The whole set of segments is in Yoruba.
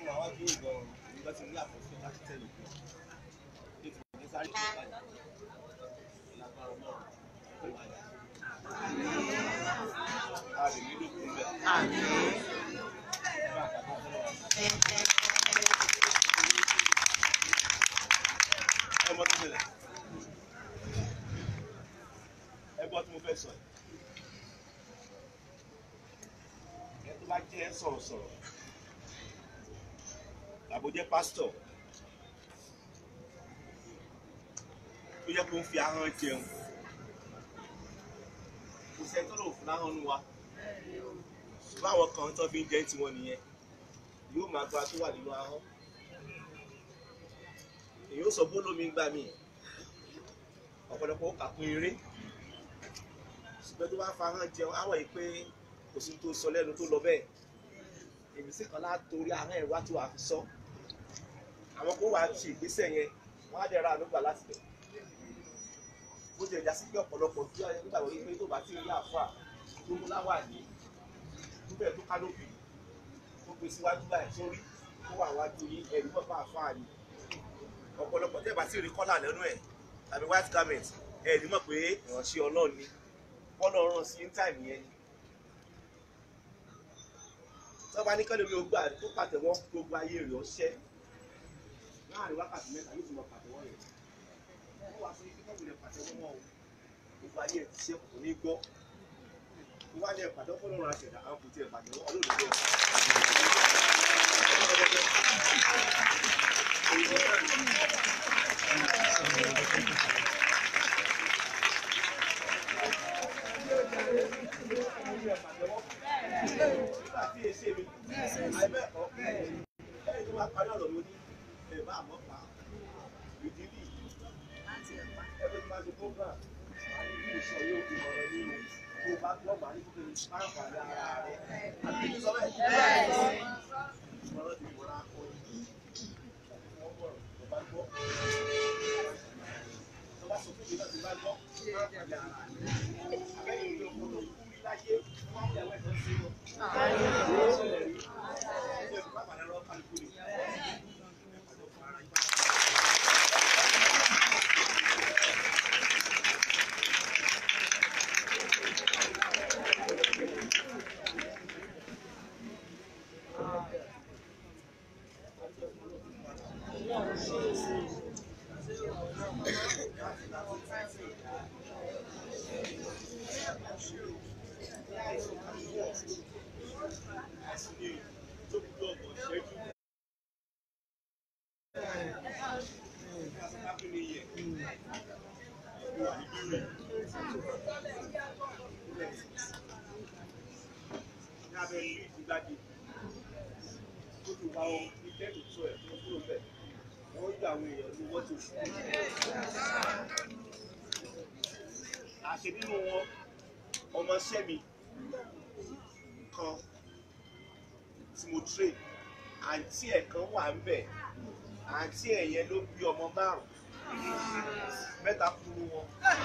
fún àwọn bí ìgbọ̀n ìgbọ̀n ti ní àkọsílẹ̀ láti tẹ̀lé pé ní ti ní sáré tó padà lágbára náà tó padà. a lè nílò kún bẹ́ẹ̀. ẹ mọ tó ṣẹlẹ̀ ẹ gbọ́ tí mo fẹ́ sọ yìí ẹ tó bá jẹ́ sọ̀rọ̀sọ̀rọ̀ àbò jẹ́ pásítọ̀ tó yẹ kó ń fi ahọ́n jẹun kò sẹ́ni tó lò fún ahọ́n nu wa báwọn kan tó fi ń jẹ́ tiwọn nìyẹn yóò máa gba tó wà nínú ahọ́n èyí ó sọ bólómi gbà mí ọ̀pọ̀lọpọ̀ ó kà kún eré ṣùgbọ́n tó bá fa ahọ́n jẹun á wọ̀ yìí pé kò sí tó sọ lẹ́nu tó lọ bẹ́ẹ̀ èmi sì kan látorí ahọ́n ẹ̀rọ àti wàá fi sọ àwọn kó wàá ṣe ìgbésẹ̀ yẹn wọ́n á dẹ̀ ra àdúgbà láti bẹ̀ bó ti ẹ̀já sí pé ọ̀pọ̀lọpọ̀ tí wọ́n nígbà wọ́n yí pé tó bá ti rí àfà tó mú láwà ní níbẹ̀ tó kánópì tó gbé síwájú báyìí sórí tó wà wájú yín ẹ̀rí mọ́ fún àfà ni ọ̀pọ̀lọpọ̀ tẹ́ bá ti rí kọ́là lẹ́nu ẹ̀ tàbí white garment ẹ̀ ní mọ̀ pé ìránṣẹ́ ọlọ́run ni bọ́lá ọ̀ràn sí ní táìmù yẹn ni. tọ́ba ní kẹ́lẹ́ mi ò gbà tó pàtẹ́wọ́ gbogbo ayé rẹ̀ ọṣẹ́ láàrin wákàtí mẹ́ta yóò ti mọ pàtẹ́wọ́ rẹ̀ wọ́n wá sí kíkọ́ ìwé pàtẹ́wọ́ wọn o gbogbo ayé rẹ̀ ti ṣe kò ní gbọ́ wọ́n wá ní ẹ̀ pàtẹ́wọ́ fún ọlọ́run àṣẹ̀dá àwọn kò tiẹ̀ pàtẹ́wọ́ ọlọ́run ló nígbà tí èsè mi àìbẹ́ẹ̀kọ́ ẹ̀yìn tó bá parí ọ̀rọ̀ mi ní ẹ̀ bá àmọ́ pa ìdílé ẹgbẹ́ tó bá ti program àti bí ìsọ yóò fi ọ̀rọ̀ ní o tó bá gbọ́ bá ní kíkiri máàpàdé ara rẹ̀ àti bí sọ bẹ́ẹ̀ ọ̀rọ̀ ti wọ́n á kọ́ yìí wọ́n bọ̀ tó bá gbọ́ tó bá sọ fún mi náà tó bá gbọ́ máàpàdé ara rẹ̀ àbẹ́yìn ìlú ọkọ̀ tó kú rí láyé wọ́n á yàwó ẹ̀dọ́ sí wọn. àṣẹ nínú wọn ọmọọṣẹ́ mi kan tí mo train àǹtí ẹ̀ kan wà ń bẹ̀ àǹtí ẹ̀ yẹn ló bí ọmọ márùn mẹ́ta kúrú wọn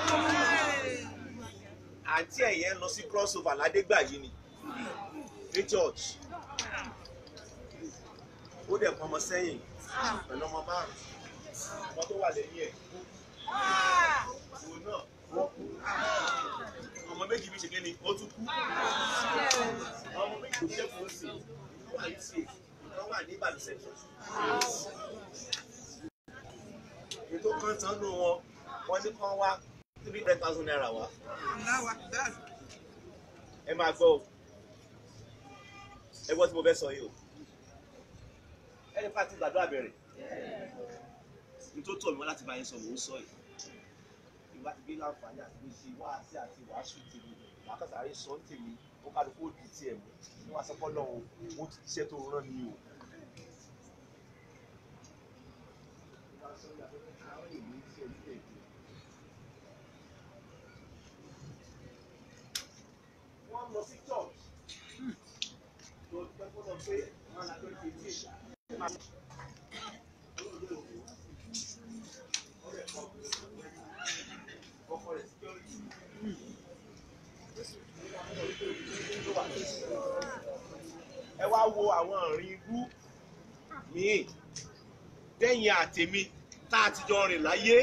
àǹtí ẹ̀ yẹn lọ sí crossover ládégbà yìí ni ní church ó dẹ̀ pọnmọ sẹ́yìn pẹ̀lú ọmọ márùn ọmọ tó wà lẹ́yìn ẹ̀ òun náà wọ́n kú ọmọ méjì bí ṣe kí ni ó tún kú ọmọ méjì tó jẹ́ fún sí wọ́n wà ní sí wọ́n wà ní ìbàdàn central ètò kan tán nù wọn wọ́n ní kán wá three hundred thousand naira wá ẹ máa gbọ́ o ẹ gbọ́ tí mo fẹ́ sọ yìí o ẹni pàtó gbàdúrà bẹ̀rẹ̀ nítorí tó mi wá láti bá yín sọ mò ń sọ yìí ìwà ti gbé láǹfààní àti bí ṣe wá sí àti wàásù tèmi wàá kàtà àárẹ̀ sọ ń tèmi ó kálukú ó di tiẹ̀ mú ní wàá sọ́kọ́ náà o mo ti iṣẹ́ tó rán mi o. wọ́n lọ sí church tó dúpẹ́ fún ọ pé wọ́n á lọ sí etí ìgbà. ẹ wá wo àwọn àrùn ibú míì tẹ̀yìn àtèmi tá a ti jọ rìn láyé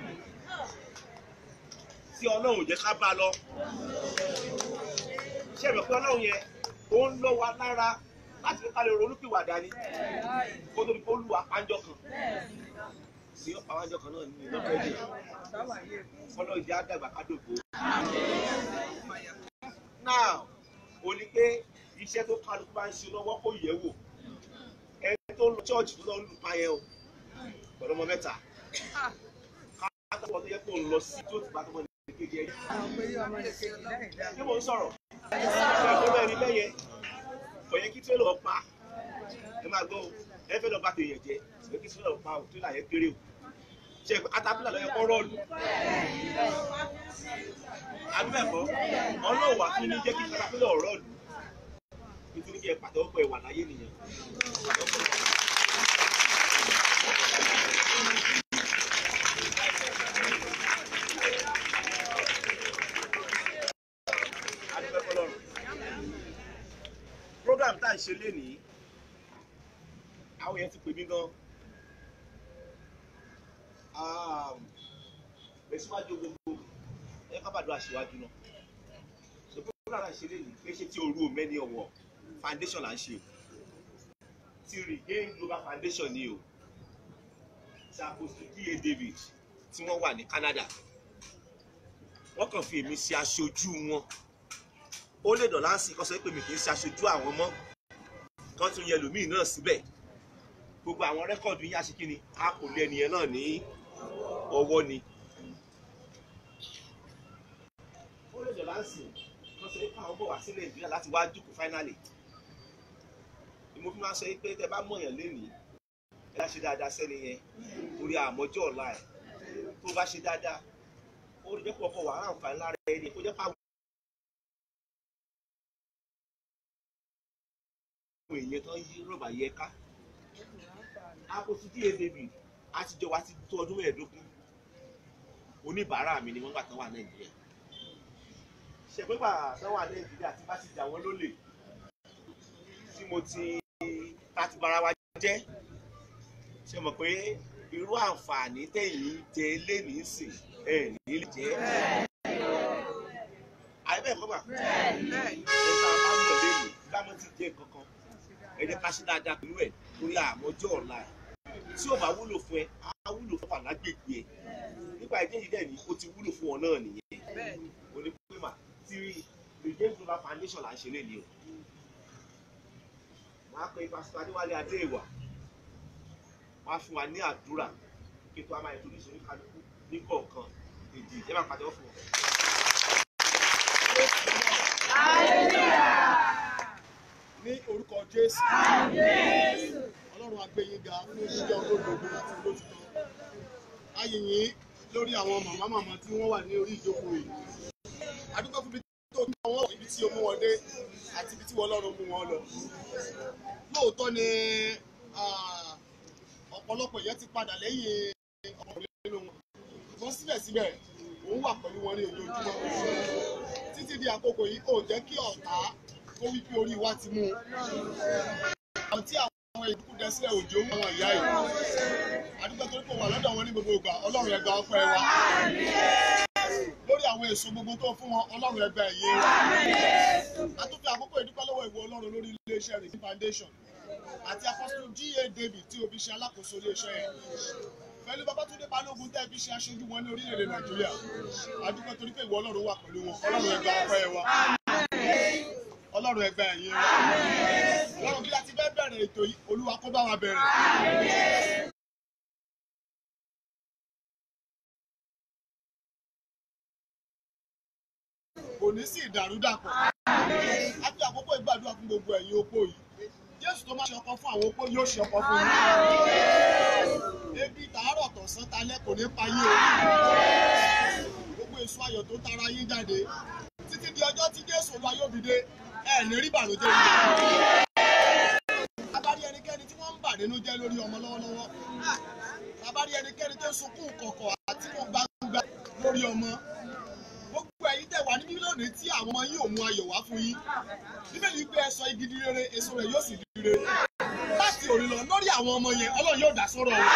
tí ọlọ́run ò jẹ́ ká bá lọ ṣé ẹ̀rọ pé ọlọ́run yẹn ó ń lọ wa lára láti fi kálẹ̀ ronúpìwàdà ni kó tó di pé ó lù apánjọ kan sí apánjọ kan náà ní ìlọ́pẹ́ dè fọlọ́ ìdí àdàgbà kádògbò. now ó ní pé iṣẹ́ tó kálukú bá ń ṣe lọ́wọ́ kó yẹ̀ wò ẹni tó ń lọ chọ́ọ̀chì tó lọ ń lù pa yẹn o pẹ̀lú ọmọ mẹ́ta káàkiri tó yẹ kó ń lọ sí tó ti bá tó mọ̀ ní kékeré ẹ̀yìn. ṣé mo ń sọ̀rọ̀ ṣé ẹ̀kọ́ bẹ́ẹ̀ ni lẹ́yẹ kò yẹ kí tírélà pa ẹ máa gbọ́ o ẹ fẹ́ lọ bá tèèyàn jẹ kò yẹ kí tírélà pa o tírélà yẹn kéré o ṣe atapila lọ yẹ kọ́ rọ́ọ̀lù abẹ́ẹ̀kọ́ ọlọ́wà fún ní jẹ́ kí atapila rọ́ọ̀lù nítorí kí ẹ pàtẹ́wọ́ pọ̀ ẹ wà láyé nìyẹn. adúpẹ́ fọlọ́run program tá à ń ṣe lénìí àwọn yẹn ti pè mí gan bẹ̀síwájú gbogbo ẹ ká bàdúrà síwájú náà so program tá à ń ṣe lénìí kì í ṣe tí orú mẹ́ni ọ̀wọ̀ foundation là ń ṣe ti regain global foundation ni o ti àpòsí da david tí wọ́n wà ní Canada wọ́n kàn fi èmi ṣe aṣojú wọn ó lè dọ̀ láǹsì kọ́ sọ pé mi kì í ṣe aṣojú àwọn mọ́ kan tún yẹ lòmíì náà síbẹ̀ gbogbo àwọn rẹ́kọ̀dù yín aṣe kíni a kò lé ẹnìyẹn náà ní ọwọ́ ni. ó lè dọ̀ láǹsì kọ́ sọ pé àwọn bọ̀ wá sí Nàìjíríà láti wá dùkú fáínàlì ni mo fi máa sọ pé tẹ bá mọ̀yàn lénìí ẹ bá ṣe dáadáa sẹ́ni yẹn torí àmọ́jọ́ ọ̀la ẹ̀ tó bá ṣe dáadáa ó lè jẹ́ pọ̀ ọkọ̀ wà á àǹfààní lára ẹni kó jẹ́ pàwọn. àwọn èèyàn tó ń yí rọ̀bà yẹ ká. Àpòsí díẹ̀ David a ti jọ wá ti tó ọdún mẹ́ẹ̀ẹ́dógún. Oníbàárà mi ni wọ́n gbà tán wà Nàìjíríà. Ṣèpépà tán wà Nàìjíríà tí bá ti jà wọ́n lólè. Tí mo ti ta ti bara wa jẹ́. Ṣé mọ̀ pé irú àǹfààní tẹ̀yìn jẹ lénìí sìn ẹ̀ ní lè jẹ́. Àyẹ̀bẹ̀ kọ́ bà. Ẹ̀ka bá ń bọ̀ lénìí ká mọ́ ti jẹ́ kankan ẹ jẹ́ ká ṣe dáadáa pẹ̀lú ẹ̀ torí àmọ́jọ́ ọ̀la ẹ̀ tí ò bá wúlò fún ẹ á wúlò fún wà lágbègbè ẹ nípa ìdí èyí dẹ̀ ni ó ti wúlò fún ọ náà nìyẹn onípèmà tí regain global foundation là ń ṣe léni o máa pe pásítọ̀ adéwálé adéèwà wá fún wa ní àdúrà kí tó a máa ètò ìṣòro kálukú ní kọ̀ọ̀kan èdè ẹ máa pàtẹ́wọ́ fún wọn. ní orúkọ jésù ọlọ́run agbẹ́yìnga fún jíjẹ́ olódodo àti olótìtọ́ ayìnyín lórí àwọn màmá màmá tí wọ́n wà ní orí ìjókòó yìí adúgbò fún ibi tó ń bá wọn ibi tí o mú wọn dé àti ibi tí wọ́n lọ́rùn mú wọn lọ lóòótọ́ ni ah, ọ̀pọ̀lọpọ̀ yẹn ti padà lẹ́yìn ọkùnrin nínú wọn ṣùgbọ́n síbẹ̀síbẹ̀ òun wà pẹ̀lú wọn ní ojoojúmọ́ títí di àkókò yìí kò jẹ́ kí ọ̀tá kó wí pé orí wa ti mú un. àwọn tí àwọn ìdúkú dẹ sílẹ̀ òjò ń àwọn ìyá yìí. àdúgbò tó kò wà lọ́dọ̀ wọn ní gbogbo ìgbà ọlọ́run ẹgbẹ́ ọpẹ́ wa. lórí àwọn èso gbogbo tó fún wọn ọlọ́run ẹgbẹ́ ẹ̀yẹ wa. a tún fi àkókò ìdúpẹ́ lọ́wọ́ ìwọ ọlọ́run lórí iléeṣẹ́ rẹ̀ foundation àti apọ́sítù G.A. David tí o fi ṣe alákòóso iléeṣẹ́ yẹn pẹ̀lú Babátúndé Balógun tẹ́ fi ṣe aṣojú wọn ní orílẹ̀-èdè Nàìjíríà àdúgbò torí pé ìwọ ọlọ́run wà pẹ̀lú wọn ọlọ́run ẹgbẹ́ ọpẹ́ wa ọlọ́run ẹgbẹ́ ẹ̀yìn wa ọlọ́run bí a ti fẹ́ bẹ̀rẹ̀ ètò yìí olúwa kó bá wa bẹ̀rẹ̀. kò ní sí ìdàrúdàpọ̀ a fi àkókò ìgbàdúrà fún gbogbo ẹ̀yin opó yìí jésù tó máa ṣe ọkọ fún àwọn opó yóò ṣe ọkọ fún yín ebi tàárọ̀ tọ̀sán talẹ́ kò ní pa yín o gbogbo èso ayọ̀ tó tara yín jáde títí di ọjọ́ tí jésù olúwa yóò fi dé ẹ ní rí bànújẹ́ yìí. Tabari ẹnikẹ́ni tí wọ́n ń bà nínú jẹ́ lórí ọmọ lọ́wọ́lọ́wọ́. Tabari ẹnikẹ́ni tó ń sunkún kọ̀kọ̀ àti kò gbangba lórí ọmọ. Gbogbo ẹ̀yin tẹ̀ wá ní mílíọ̀nù tí àwọn ọmọ yìí ò mú ayọ̀ wá fún yín. Bíbélì gbé ẹ sọ igi di rere, èso rẹ̀ yóò sì di rere. Láti òní lọ lórí àwọn ọmọ yẹn ọlọ́run yóò dá sọ́rọ̀ wọn.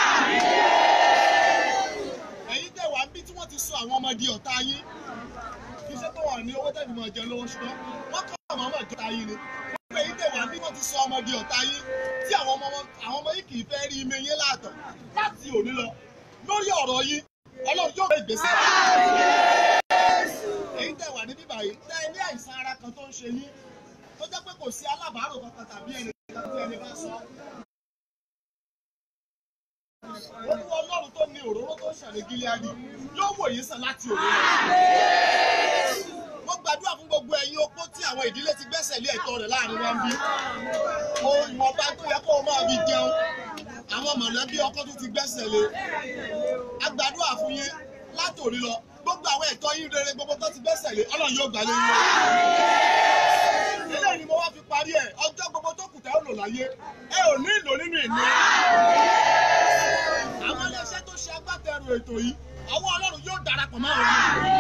ẹ̀yin tẹ̀ wá bí tí wọ́n ti sọ àwọn ọmọ di ọ̀tá yín kì í ṣe pé wọ́n ní owó tẹ̀lé mọ̀ jẹun lọ́wọ́ ṣùgbọ́n wọ́n kọ́ àwọn ọmọ ìjọta yín ni gbogbo ẹ̀yin tẹ̀ wá bí wọ́n ti sọ ọmọ di ọ̀tá yín tí àwọn ọmọ àwọn ọmọ yìí kì í fẹ́ rí ime yín láàtọ̀ láti òní lọ lórí ọ̀rọ̀ yín ọlọ́run yóò gbé ìgbésẹ̀. ẹ̀yin tẹ̀ wà ní bíbá yìí tẹ́ ẹ ní àìsàn ara kan tó ń ṣe yín tó jẹ́ pé kò sí alábàárò kankan tàbí ẹnì kan tí ẹni bá sọ. Olúwa Ọlọ́run tó ní òróró tó ń ṣàlẹ̀ Gíleádì yóò wò yín sàn láti òní lọ. Mo gbàdúrà fún gbogbo ẹ̀yin opó tí àwọn ìdílé ti gbẹ́sẹ̀ lé ẹ̀tọ́ rẹ̀ láàrin wa ń bí. Ohun ọba tó yẹ kó o máa fi jẹun. Àwọn mọ̀lẹ́bí ọkọ tó ti gbẹ́sẹ̀ lé. A gbàdúrà fún yín látòrí lọ. Gbogbo àwọn ẹ̀tọ́ yín rere gbogbo tó ti gbẹ́sẹ̀ lé Ọlọ́run yóò gbà lé yín lọ eléyìí ni mo wá fi parí ẹ ọjọ́ gbogbo tó kù tẹ́ ó lò láyé ẹ ò ní ìlò nínú ìní. àwọn iléeṣẹ́ tó ṣe agbátẹrù ètò yìí ọwọ́ ọlọ́run yóò darapọ̀ mọ́ àwọn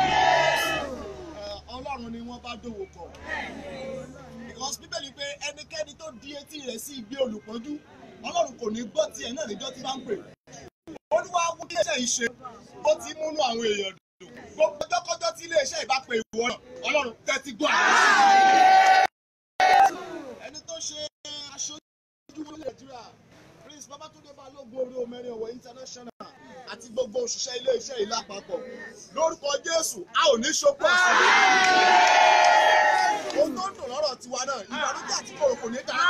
ọlọ́run ni wọ́n bá dòwò pọ̀ because bíbélì pé ẹnikẹ́ni tó di etí rẹ̀ sí igbe olùpọ́njú ọlọ́run kò ní gbọ́ tiẹ̀ náà níjọ́ tí bá ń pè olúwa wú iléeṣẹ́ yìí ṣe ó ti múnú àwọn èèyàn dùn gbogbo ọjọ́kọ́jọ́ tí iléeṣẹ́ ìbá pe ìwọ náà ọlọ́run tẹ́tí gbọ́ àwọn ẹni tó ṣe aṣojú ní nàìjíríà prince babatunde balógun orí omẹ́rin ọ̀wọ̀ international àti gbogbo òṣìṣẹ́ ilé-iṣẹ́ ìlú àpapọ̀ lórúkọ jésù a ò ní ṣokú ọ̀sán ohun tó ń dùn lọ́rọ̀ tiwa náà ìbànújẹ́ àti kòrò kò ní dára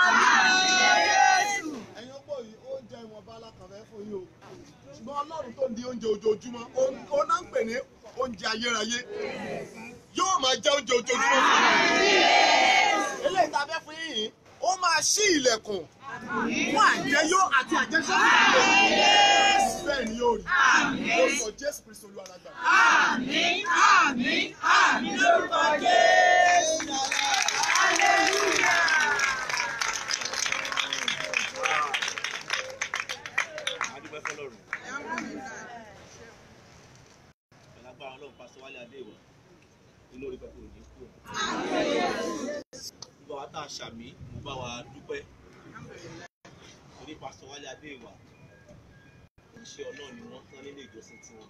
ẹ̀yin ọgbọ́n yìí oúnjẹ ìwọ̀nba alákànfẹ́ fún yín o ṣùgbọ́n ọlọ́run tó ń di oúnjẹ ojoojúmọ́ ó náà ń pè ní oúnjẹ ayérayé yóò máa jẹ oúnjẹ ojoojúmọ́ fún yín eléyìí tá a fẹ́ fún yín yìí ó máa ṣí ilẹ̀kùn fún àjẹyó àti àjẹsọ́kù bẹ́ẹ̀ ni yóò rí lórúkọ jésù kristu olúwa lágbà. Àmín, àmín, àmín lórúkọ Jésù. Hallelujah. adúpẹ́ fọlọ́run ẹ̀lágbára ọlọ́run pásítọ̀ wálé adéwà inú orí pẹ̀lú òní kú gbogbo wa tá a ṣàmì mo bá wa dúpẹ́ orí pásítọ̀ wálé adéwà iṣẹ́ ọlọ́run ni wọ́n tán nílé ìjọsìn tiwọn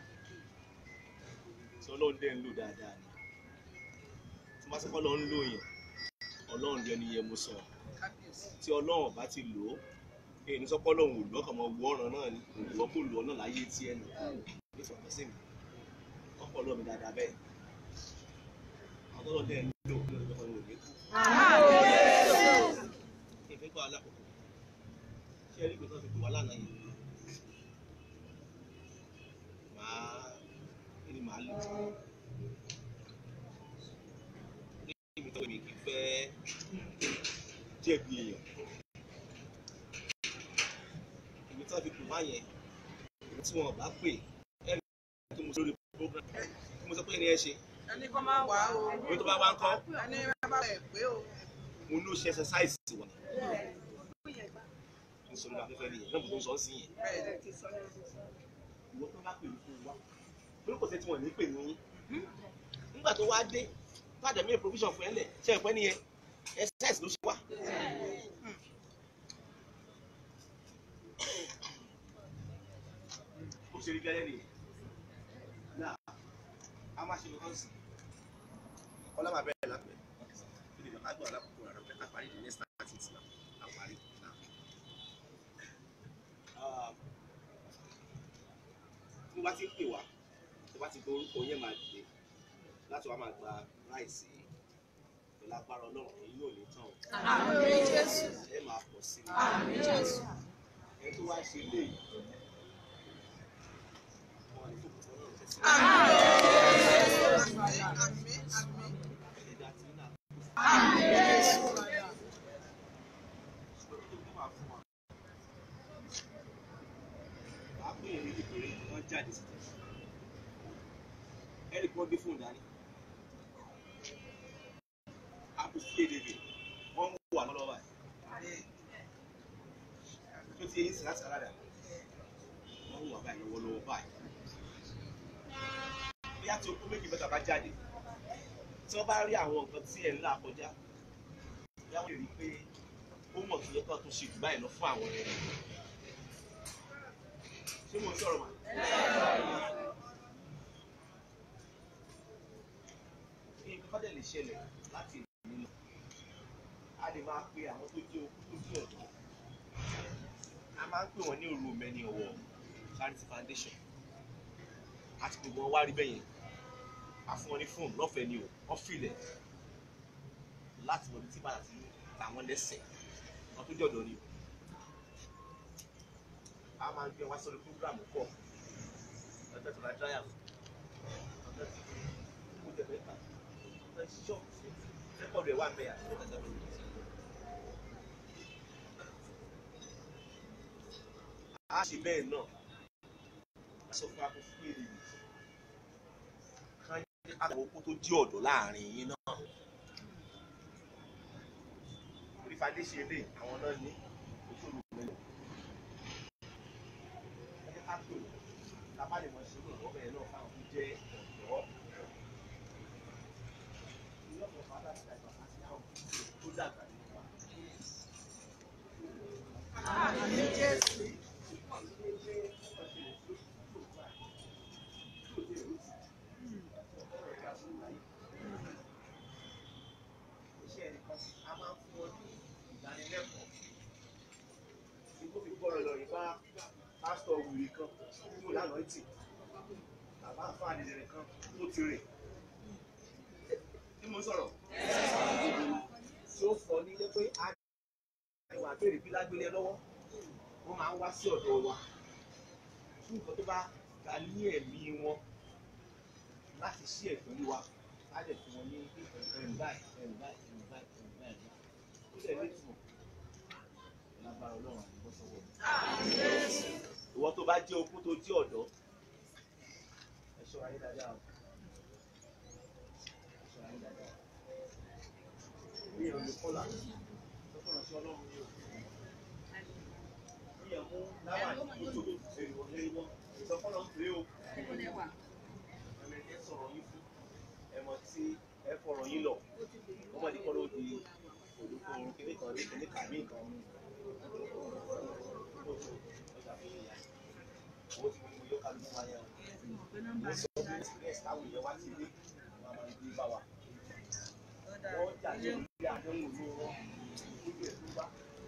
tí ọlọ́run dẹ̀ ń lò dáadáa ni tí wọ́n bá sọ́kọ́ lọ ń lò yàn ọlọ́run dẹ̀ ni yẹ mo sọ tí ọlọ́run bá ti lò ó èyí ní sọ́kọ́ lòun ò lọ́kàn mọ́ wọ ọ̀ràn náà ni ìwọ kò lù ọ́ náà láyé tí ẹ̀ nù ní ìfọ̀kàn sí mi ọkọ̀ lọ́ọ̀ mi dáadáa bẹ́ẹ̀ àwọn tó lọ dẹ́ ń lò lórí ọkọ̀ mi ò ní kú. ìfẹ́ gbọ́ alákòókò ṣé ẹ rí ìgbésẹ̀ fi pè wá lánàá yìí màá kí ni màá lò ní ibi tó mi kì í fẹ́ jẹ̀bi èèyàn ibi tí wọ́n fi pè wá yẹn ibi tí wọ́n bá pè ẹni tó mo sọ lórí program tí mo sọ pé ẹni ẹ ṣe Ẹni kọ́ máa wà o. orí tó bá wá ń kọ́ Ẹni bá bẹ̀ pé o. mo ló ṣe exercise wa ní sọ lórí afẹ́fẹ́ nìyẹn náà mo tó ń sọ ọ́ sí yẹn Bẹ́ẹ̀ ni ti sọ. ìwọ tó bá pè mí fún wa torí kò sí tí wọ́n ní pè mí nígbà tó wá dé fàdé mi provision fún ẹ lẹ̀ ṣe ẹ̀pẹ́ nìyẹn exercise ló ṣe wá. ó ṣe rí gẹ́lẹ́ nìyẹn náà a máa ṣe lọ́kàn sí ọlá máa bẹ̀rẹ̀ lápẹ̀ ilé ìjọba àgbà alákòókò rẹ̀ rẹ̀ àparí the next thirty náà àparí náà. tí wọ́n bá ti ń pè wá tí wọ́n bá ti gbọ́ orúkọ yẹn máa dìde láti wá máa gba ráìsì pẹ̀lú agbára ọlọ́run èyí yóò ní tán o Àmín Jésù. ẹ máa pọ̀ sí i Àmín Jésù. ẹ tó wá ṣe lé yìí wọn ní fòkùtù ọlọ́run tẹ̀sí Àmín, àmín. ẹ̀dá tí náà Àmín Jésù. ṣùgbọ́n tó tó máa fún wa wàá pè é ní kékeré wọ́n jáde sí tẹ̀sí ẹ̀rí kí wọ́n gbé fóònù dání àpò sí èdè rẹ̀ wọ́n ń wà lọ́wọ́ báyìí tó ti yẹn sí láti aláda wọ́n ń wà báyìí lọ́wọ́lọ́wọ́ báyìí bí a ti okó méjì mẹ́ta bá jáde tí wọ́n bá rí àwọn nǹkan tí ẹ̀ ń là kọjá bí wọ́n lè rí i pé ó ó mọ̀ tó yẹ kó tó ṣe jù báyìí lọ fún àwọn ẹ̀rọ ṣé mo ń sọ̀rọ̀ mà. nǹkan bá dẹ̀ lè ṣẹlẹ̀ láti ìlú lọ a lè máa pe àwọn tó jẹ́ okú tó jẹ́ ọ̀dọ́ a máa ń pè wọ́n ní òru mẹ́ni ọ̀wọ́ charity foundation àti gbogbo wọn wá rí bẹ́yẹn a fún wọn ní fóònù lọ́fẹ̀ẹ́ ni o wọ́n filẹ̀ láti mọ̀ bí tí bàtà ti ń ta wọ́n lẹ́sẹ̀ wọn tó jọ̀dọ̀ ni o a máa ń gbé wá sórí program kọ̀ ọjọ́ tó ra dráyà ọjọ́ tó kó jẹ mẹ́ta ọjọ́ ṣíṣọ́ rẹ́kọ̀dù ẹ̀ wà mẹ́yà ọjọ́ tó ra a ṣe bẹ́ẹ̀ náà a sọ fún akọ fún èrè yìí kan ní àwọn okó tó jí ọ̀dọ́ láàrin yín náà orí fadé ṣe lè àwọn náà ní òṣèlú mẹ́lẹ̀ ẹni ká pè wọ́n tábà lè mọ ṣe lóòrọ̀ bẹ́ẹ̀ náà fáwọn tó jẹ́ ọ̀dọ́ ilé ọ̀pọ̀ fàdà ti dàgbà àti àwọn tó dàgbà nínú wa. Àmín Jésù. iṣẹ́ ẹnìkan a máa ń fún ọ ní ìdánilẹ́kọ̀ọ́ tí kò fi gbọ́rọ̀ lọ yìí bá pásítọ̀ wùrì kan tó lánàá tì bàbá àfáàní rẹ̀ kan tó ti rìn tí mo sọ̀rọ̀ tí ó fọ nílé pé a ìwà àbẹ̀rẹ̀ bí lágbélé lọ́wọ́ wọ́n máa ń wá sí ọ̀dọ̀ wa fún nǹkan tó bá ga ní ẹ̀mí wọn láti ṣí ẹ̀ pẹ̀lú wa á lè fún wọn ní ẹ̀rù báyìí ẹ̀rù báyìí ẹ̀rù báyìí ẹ̀rù báyìí ó lè ní ìtumọ̀ lágbára ọlọ́run àti bọ́ sọ́wọ́ mi. ìwọ tó bá jẹ́ opó tó jẹ́ ọ̀dọ́ ẹ ṣọ́ra yín dáadáa o ẹ ṣọ́ra yín dáadáa o ní ìròyìn kọ́là lọ́kọ̀ọ̀rọ̀ sí ọlọ́run yìí o ní ẹ̀mú láwà ní ojú èrò ẹ̀rọ ìsọfọ́nà ń pè é o ẹ̀mẹ̀tẹ́ sọ̀rọ̀ yín fún ẹ̀mọ̀ tí ẹ fọ̀rọ̀ yín lọ ọmọdé kọ́ ló di olùkọ́ orun kékeré kan ní kékeré kàmí nǹkan ọjà fún ìyá owó tí mo ní mo yọ kálukú wáyé o mo sọ pé express táwọn èèyàn wá sí ilé wọn máa ń gbé bá wa wọ́n jà ní ilé àdéhùn ní wọn ojú ẹ̀ tó bá.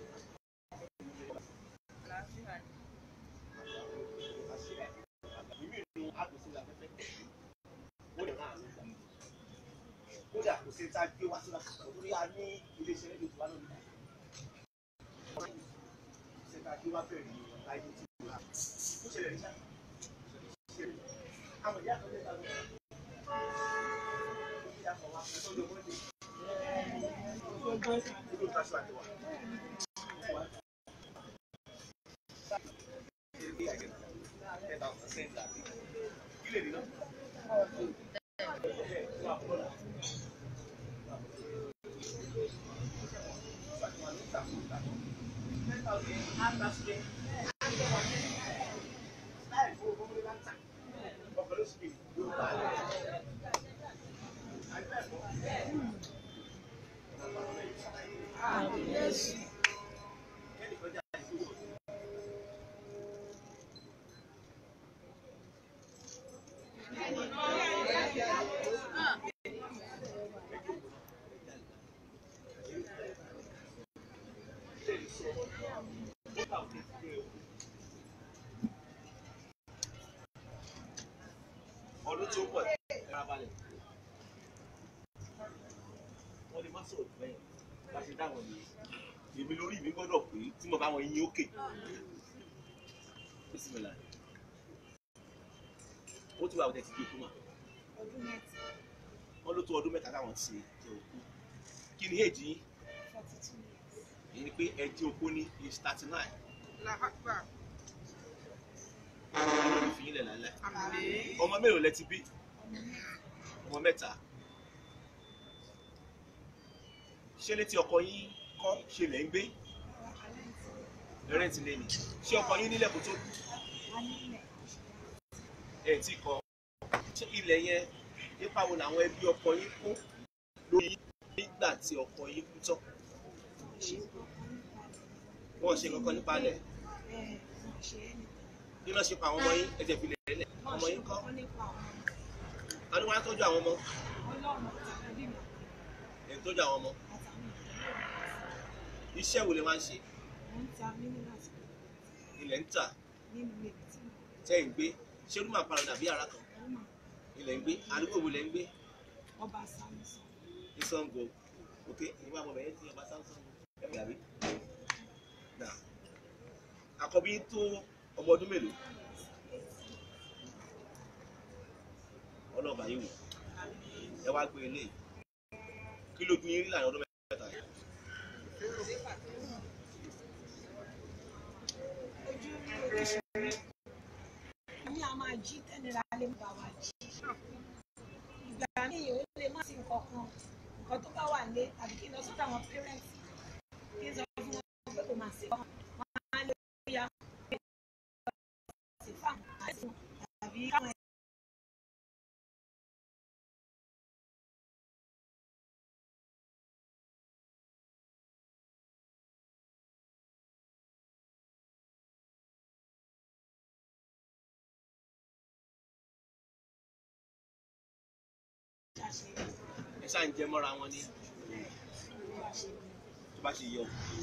Ìmí ìlú àgbèsè làfẹ́fẹ́ ó lè máa ń gbà kódà kò sí ta gbé wá sí la torí a ní iléeṣẹ́ rédíò tó wá lónìí. ṣé ta gbé wá bẹ̀rẹ̀ ní láyé tí ó wà. ó ṣẹlẹ̀ nígbà àwọn ìyá kan lè ta lọ. ó fi àpò wá fún ọjọ́ mọ́ndé. ó ló ta aṣọ àti wà. Ilé ìdíná. Àmín Jésù. ọdún tí ó pọ̀ ẹ̀rọ balẹ̀ wọ́n lè má sọ̀rọ̀ jù bẹ́ẹ̀ bá ṣe dáwọn ni èmi lórí mi gbọ́dọ̀ pé tí mo bá wọn yín òkè bísímìlà ó ti wà ọ̀tẹ̀ ti di òkú mà Ọdún mẹ́ta. wọ́n ló tó ọdún mẹ́ta táwọn ti jẹ òkú kí ni èjì yín Forty two years. èyí ni pé ẹ jẹ òkú ní age thirty nine Làhàgbà. ọlọ́run fi yín lẹ̀ lálẹ́ Àmín. ọmọ mélòó lẹ ti bí ọmọ mẹ́ta ṣé létí ọkọ yín kọ́ ṣe lẹ́ ń gbé rẹ́ǹtì lé ní ṣé ọkọ yín nílẹ̀ kó tó kú ẹ̀ tí kọ́ ṣé ilẹ̀ yẹn nípa wo làwọn ẹbí ọkọ yín kó lórí yín nígbà tí ọkọ yín kú tán wọ́n ṣe kankan nípa alẹ̀ bẹ́ẹ̀ wọ́n ṣe é nìkan. kí ló ṣe pa àwọn ọmọ yín ẹ̀jẹ̀ fi lẹ̀ lẹ̀ wọ́n ọmọ ṣe yín kọ́ kọ́kọ́ nípa àwọn ta ni wọ́n á tọ́jú àwọn ọmọ ọlọ́run àtàwọn ẹbí mi ẹ̀ ń tọ́jú àwọn ọmọ àtàwọn ìdílé iṣẹ́ wo lè máa ń ṣe mi wọ́n ń ta minerals ilẹ̀ ń tà nínú ilé mi tí mo tẹ́ ẹ̀ ń gbé ṣé ló máa parọ́ dàbí ara kan kọ́ mọ̀ ilẹ̀ ń gbé àdúgbò wo lẹ̀ ń gbé ọba samson ní Ṣàngó ok ìwà àmọ̀ bẹ̀yẹ ti ọba Ṣàngó ẹ̀ dàbí. Nà, àkọ́bí tó ọmọ ọdún mélòó ọlọ́ọ̀bà yìí wò ẹ wá gbé ilé kí lójú yín rí láàrin ọdún mẹ́ta yìí. ojú oríṣiríṣi ní a máa jí tẹ́nira lè ń bá wa jí ìgbà míì ó lè má sí nǹkan kan nǹkan tó bá wà lé tàbí kí n lọ sọ́dọ̀ àwọn pẹ́rẹ́ǹtì kí n sọ fún wọn pé kò máa ṣe wọn wọn á lè ya ṣe fáwọn àìsàn tàbí káwọn ẹja ṣe ẹ ṣáà ń jẹ mọ́ra wọn ní tó bá ṣe yẹ o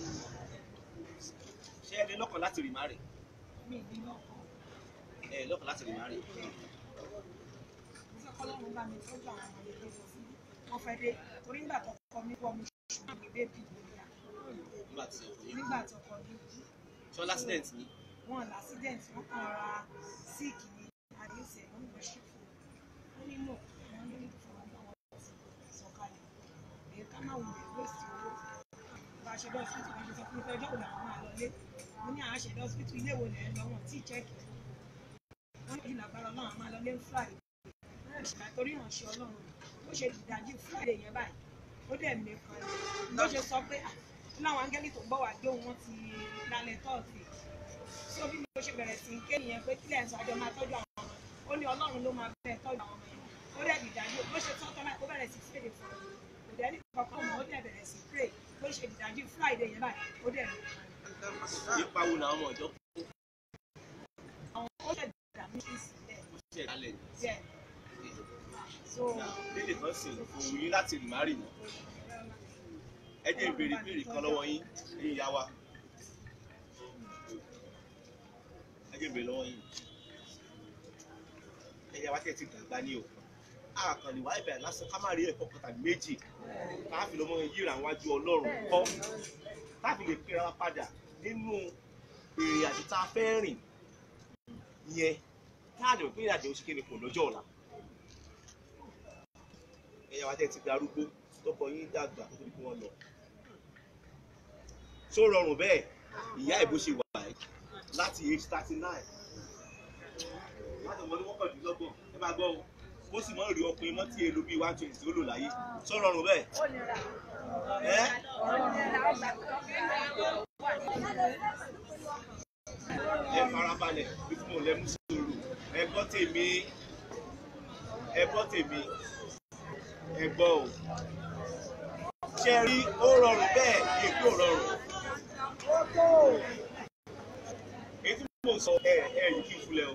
ṣé ẹ ní lọ́kàn láti rì má rè mí ní lọ́kàn ẹ lọ́kàn láti rì má rè mo fẹ́ kọ́lọ́run bá mi tọ́jú àwọn ọmọ ilé tó sí wọ́n fẹ́ dé torí nígbà tó kọ́ mi wọ́ mi ṣùgbọ́n mi bébì ìgbéyà nígbà tí ẹ kò yẹ nígbà tó kọ́ mi ṣọ́ lásìdẹ̀ǹtì ni wọn l'accident wọn kàn ra sick ní àdéhùsẹ̀ wọn ní wọ́n ṣe fún wọn ní mọ̀ wọn ní ní fún wọn wọn ti sọ̀kalẹ̀ èyí ká má wulẹ̀ wéṣì owó bá a ṣe lọ sí ìtìwọ́n sọ fún mi pé ọjọ́ wo làwọn máa lọlé mo ní àwọn àṣẹ lọ sí ilé wo lẹ̀ ń lọ wọn tí chẹ́ẹ̀kì wọn ní ìlàgbára ọlọ́run àwọn máa lọlé ń friday wọn ò ṣe torí ìrànṣẹ́ ọlọ́run ó ṣe ìdájí friday yẹn báyìí ó dẹ̀ mẹ́kan ló ṣe sọ pé ah láwọn áńgẹ́lì tó ń bọ̀ wá gbé wọn ti lálẹ́ tọ́ọ̀sì tí òbí mi ló ṣe bẹ̀rẹ̀ sí í ké nìyẹn pé kílẹ̀ ń sọ àjọ máa tọ́jú àwọn ọmọ ó ní ọlọ́run ló máa bẹ̀rẹ̀ tọ́jú àwọn ọmọ yẹn ó dẹ̀ dìdájú bó ṣe tọ́ tọ́lá ó bẹ̀rẹ̀ sí fèrè fún un kò dẹ̀ ní kankan mọ́ ó dẹ̀ bẹ̀rẹ̀ sí pray bó ṣe dìdájú friday yẹn báyìí ó dẹ̀ lò ipa wo làwọn ọmọ ìjọ àwọn ó dẹ̀ dàbí sí sílẹ̀ kó ṣe ìdálẹ̀ díẹ̀ so lédè kan sì kò wù yín láti rì má rì mọ́ ẹ jẹ́ ìbéèrè ìbéèrè kan lọ́wọ́ yín ẹ̀yin ìyá wa ẹ jẹ́ ìbéèrè lọ́wọ́ yín ẹ̀yà wa tẹ̀ ti dàgbà ní o àkànlè wáyé bẹ̀rẹ̀ lásán ká má rí ẹ̀kọ́ kan tàbí méjì ká fi lọ́mọ yíra wájú ọlọ́run kọ́ ká fi lè pera wa padà nínú ìrìn àjò tá a fẹ́ rìn yẹn káàdì òpin ìrìn àjò òṣìkè ni kò lọ́jọ́ ọ̀la ẹ̀yà wa tẹ̀ ti darúgbó tọkọ yín dàgbà tó tóbi kí wọ́n lọ. tó rọrùn bẹ́ẹ̀ ìyá ìbò ṣe wà ẹ́ láti age thirty nine láti ọmọdé mọ́kàndínlọ́gbọ̀n ẹ máa gbọ́ o ó sì mọ́ rí ọkùnrin mọ́ tí èlò bíi one twenty ó lò láyé tó rọrùn bẹ́ẹ̀. ẹ́ ẹ farabalẹ̀ bí fún òun lẹ́mú sòrò ẹ gbọ́ tèmi ẹ gbọ́ tèmi ẹ gbọ́ o ṣe rí ó rọrùn bẹ́ẹ̀ kí èkó rọrùn èyí tí mo sọ ẹ ẹ yìí kí n fúnlẹ̀ o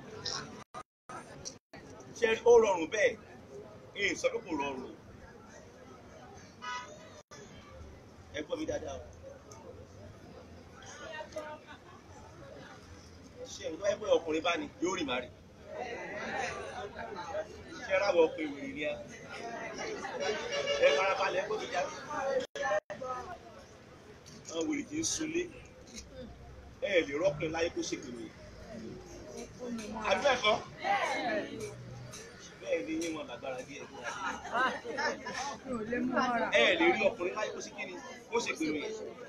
ṣe rí ó rọrùn bẹ́ẹ̀ èyí sọ pé kò rọrùn o ẹ gbọ́ mi dáadáa o ṣe ìwé ẹgbẹ́ ọkùnrin bá ní yóò rì má rì ṣe ráwọ̀ ọkùnrin wèrè ni ẹ ẹ farabalẹ̀ gbọ́dọ̀ jáde. àwọn wèrè kì í sunlé ẹ lè rọ́pìn láyé kó ṣe kìnnì. àbí ẹ̀kọ́ bẹ́ẹ̀ ni yín wọn lágbára díẹ̀ fún wa. ẹ lè rí ọkùnrin láyé kó ṣe kìnnì kó ṣe kìnnì.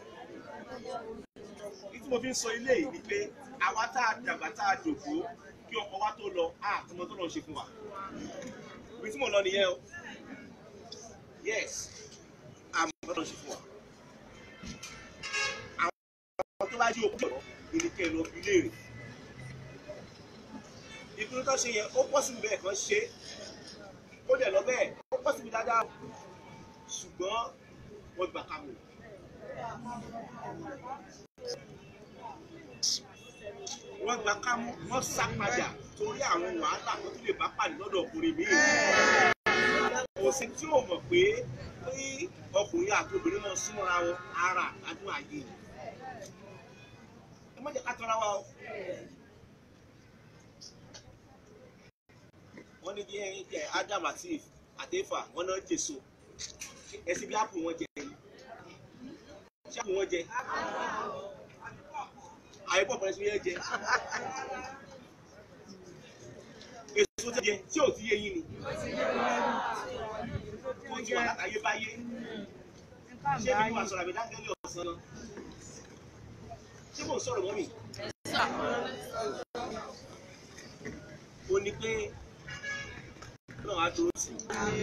ní tí mo fi ń sọ ilé yìí ni pé àwa tá a dàgbà tá a dògbò kí ọkọ wa tó lọ àtúmọ̀ tó lọ ṣe fún wa. ibi tí mo lọ nìyẹn o yes àmọ́ tó lọ ṣe fún wa. àwọn tó bá jí òkú ọ̀rọ̀ ìníkẹ́ lọ fi léèrè. ìpinnu tó ṣe yẹn ó pọ̀ síbi bẹ́ẹ̀ kan ṣe ó dẹ̀ lọ bẹ́ẹ̀ ó pọ̀ síbi dáadáa ṣùgbọ́n wọ́n gbà ká mọ̀. wọ́n gba kámú wọ́n sá padà torí àwọn wàhálà tó tún lè bá pàdé lọ́dọ̀ ọkùnrin míì kò sí tí ò mọ̀ pé pé ọkùnrin àti obìnrin náà súnmọ́ra wọn ara àdún àyè ẹ má jẹ́ ká tọ́ra wa o. wọ́n ní bí ẹ Adam àti Eve àti Éfà wọ́n náà jèso ẹsìn bí ápù wọn jẹ ni ṣé ápù wọn jẹ àyẹ̀bọ̀ pẹ̀lú ẹsìn yẹn jẹ èso tó jẹ tí ò ti yé yín ni tó ti wà látàyé báyé ṣé bí wàá sọ̀rọ̀ àmì dáńgẹ́lì ọ̀sán náà ṣé mò ń sọ̀rọ̀ mọ́ mi. ó ní pé náà á dúró sí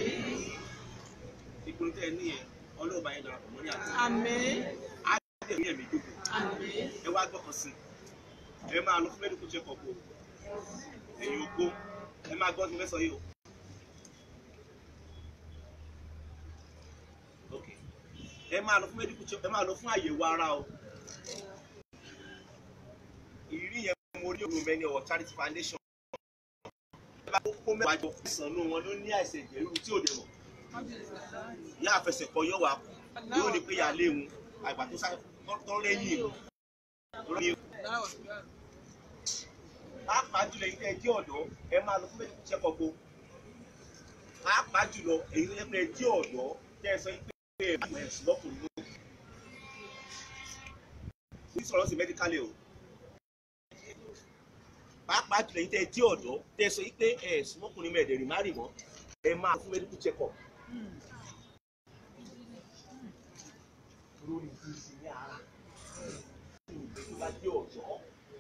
i ìpinnu tẹ́ ẹ ní yẹn ọlọ́ọ̀bá yẹn darapọ̀ mọ́ ní àti á dẹ̀ ní ẹ̀mí jókòó ẹ wá gbọ́kàn sí i ẹ máa lọ fún medical check up o ẹ̀yin ògbó ẹ máa gbọ́ ní mẹ́sàn-án yìí o. Ok. ẹ máa lọ fún medical check ẹ máa lọ fún àyẹ̀wò ara o ìrírí yẹn mo rí òun mẹ́ni ọ̀wọ̀ charity foundation ẹ bá kó mẹ́wàá jọ ìsànú wọn ló ní àìsàn ìjẹ́rú tí ò dẹ̀ mọ̀ yá àfẹsẹ̀kọ yóò wá kú yóò ní pé yà á léwu àgbà tó sáré tó lẹ́yìn ìlú lórí pàápàá jùlọ èyí tẹ́ ẹ jẹ́ ọ̀dọ́ ẹ máa lọ fún medical check up o pàápàá jùlọ èyí tó yẹ pé ẹ jẹ́ ọ̀dọ́ tẹ́ ẹ sọ pé ẹ máa ẹ̀ lọ́kùnrin mú ní sọ̀rọ̀ sí medically o pàápàá jùlọ èyí tẹ́ ẹ jẹ́ ọ̀dọ́ tẹ́ ẹ sọ pé ẹ sùmọ́kùnrin mẹ́ẹ̀ẹ́dẹ̀rìn má rì mọ́ ẹ máa fún medical check up. lórí ti ṣe ní ara ìgbẹ́ tó bá jẹ́ ọ̀dọ́.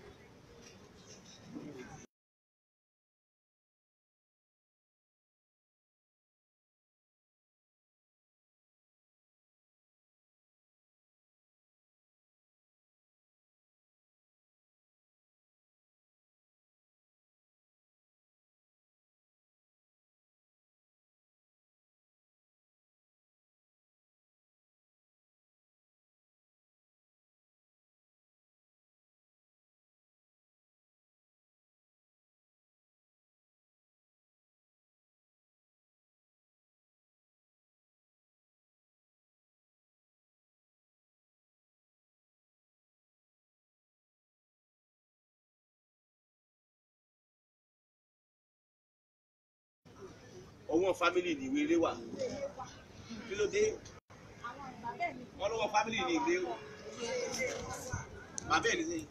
ọwọ́ fámìlì ní ìwé ilé wà kí ló dé wọ́n lọ́wọ́ fámìlì ní ìwé o bàbá ẹ̀ ní sẹ́yìn.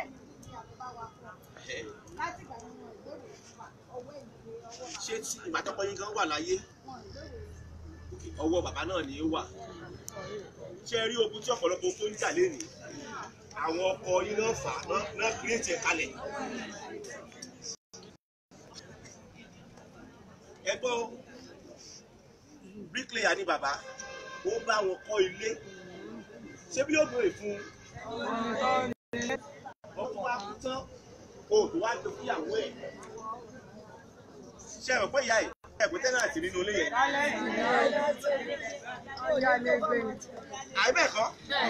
Ẹ̀, ṣé tí ìgbà tọ́kọ yín gan wà láyé ọwọ́ bàbá náà ni ó wà ṣé ẹ rí ogun tí ọ̀pọ̀lọpọ̀ tó ń jà lénìí àwọn ọkọ yín náà fà á náà- náà kírètì ẹ̀ kalẹ̀. ẹ gbọ́ bricklayer ni bàbá ó bá wọn kọ́ ilé ṣé bí yóò gbé fún ọkọ wa kú tán òòdù wa jọ fúyàwó ẹ̀ ṣe ẹ̀rọ pé ìyá ẹ̀ ẹ̀gbẹ́ tẹ́nàtì nínú ilé yẹn àìbẹ́ẹ̀kọ́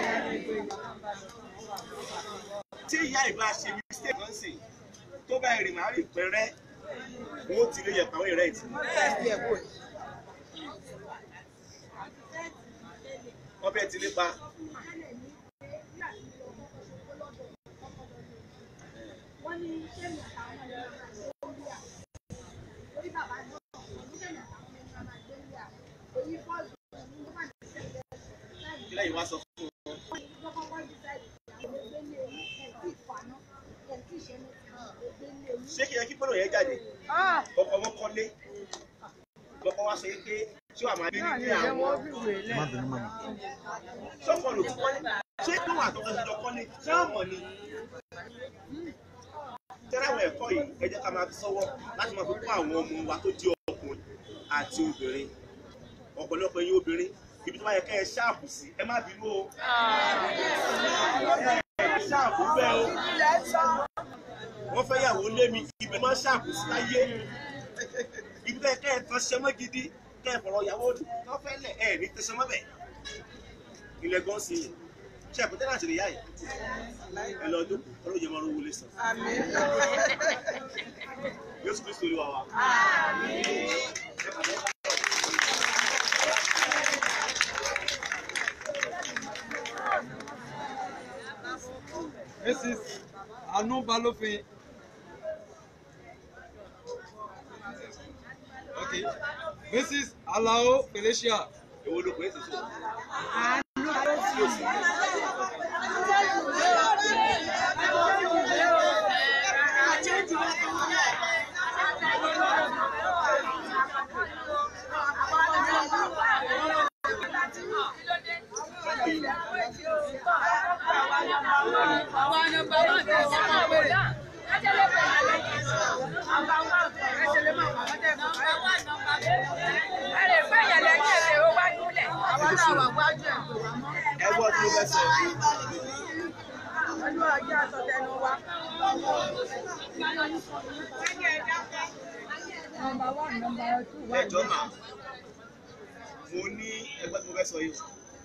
tí ìyá ìbá ṣe mistake kan sì tó bá ìrìn máa rìn pẹ́rẹ́ wọn ó ti lè yẹ̀pẹ̀ àwọn ìrẹ́ ìtì ọbẹ̀ ti nípa kí lẹ́yìn wá sọ fún wọn ṣé kí ẹ kí gbọ́dọ̀ yẹn jáde ọkọ̀ wọn kọ́lé lọ́kọ̀ wá sọ yìí pé ṣé wàá máa bí ní àwọn sọ́kọ̀ ló ti kọ́lé ṣé kí wọ́n àtọ́kọ̀ ti jọ kọ́lé ṣé wọ́n mọ̀ ni. tẹ́lẹ̀ àwọn ẹ̀kọ́ yìí ẹ jẹ́ ká máa fi sọ́wọ́ láti máa fi kọ́ àwọn ọmọ wa tó jẹ́ ọkùnrin àti obìnrin ọ̀pọ̀lọpọ̀ ẹ̀yin obìnrin ibi tó bá yẹ kẹ́ ẹ ṣáàpù sí ẹ má bínú o ẹ ṣáàpù bẹ́ẹ̀ o wọ́n fẹ́ yàwó lé mi ibẹ̀ máa ṣáàpù sí láyé ibi tó yẹ kẹ́ ẹ tán ṣe mọ́ gidi kẹ́ ẹ fọ̀rọ̀ yàwó tó fẹ́ lẹ̀ ẹ ní tẹ̀sán mọ́ bẹ̀ ilẹ̀ gan sí i ṣe àpótẹ́ láti rí yá yìí ẹ lọ jókòó ọlọ́jẹ máa rówó lé sàn Jésù Kristo olúwa wa. Mrs. Anu Balofin. Okay. Mrs. Alao Felicia. èwo ló pè é sì sọ. ẹ gbọ́ tí mo fẹ́ sọ. ẹ jọ mà mo ní ẹgbẹ́ tí mo fẹ́ sọ yìí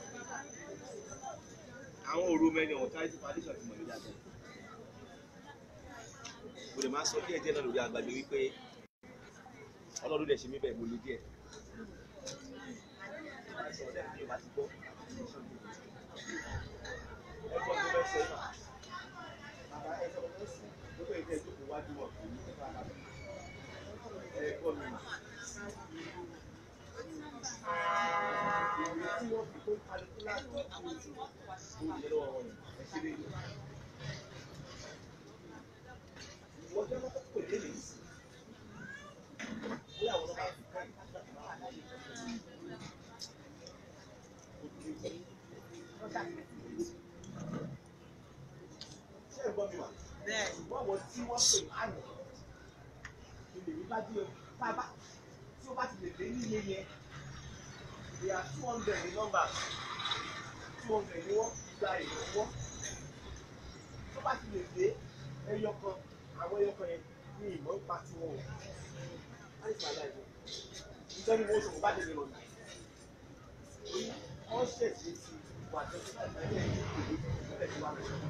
àwọn òru mẹ́rin ọ̀hún charity foundation ti mọ̀ ní dáadáa mo lè máa sọ díẹ̀ díẹ̀ náà lórí àgbàgbé wípé ọlọ́run lè ṣe mí bẹ́ẹ̀ mo lè díẹ̀ Yorùbá ti gbọ́. Ẹ gbọ́ tó fẹ́ sọ yìí mà. Bàbá ẹ sọ fún sí lókè ìtẹ́ ìjókòó wájú wọn kì í nípa bàbá. Ẹ gbọ́ mi. Ìwé tí wọ́n fi kó kálukú láti kó oṣù tó yẹ lọ́wọ́ wọn yìí. Ẹ ṣe lè lò. Ìwọ jẹ́ mọ́tò pè lé lè sí. Bóyá àwọn ọmọ bá fi kọ́ ìgbà ṣé ẹ gbọ́ mi wà? wọ́n wọ tí wọ́n pè lánàá ilé mi bá dé bábá tí ó bá ti lè dé nílé yẹn they are two hundred ní nọ́mbà two hundred ní wọ́n gba ìrànwọ́ tó bá ti lè dé ẹyọ kan àwọn ẹyọ kan yẹn ní ìmọ̀ ń pa tiwọn o láì fà láì wọ ìjọba ìwọ oṣù kò bá tẹ̀lé lọ nà wọ́n ṣèṣe sí wà tẹ́tí láti ẹ̀yẹ ìlú ìpínlẹ̀ tí wà lọ́wọ́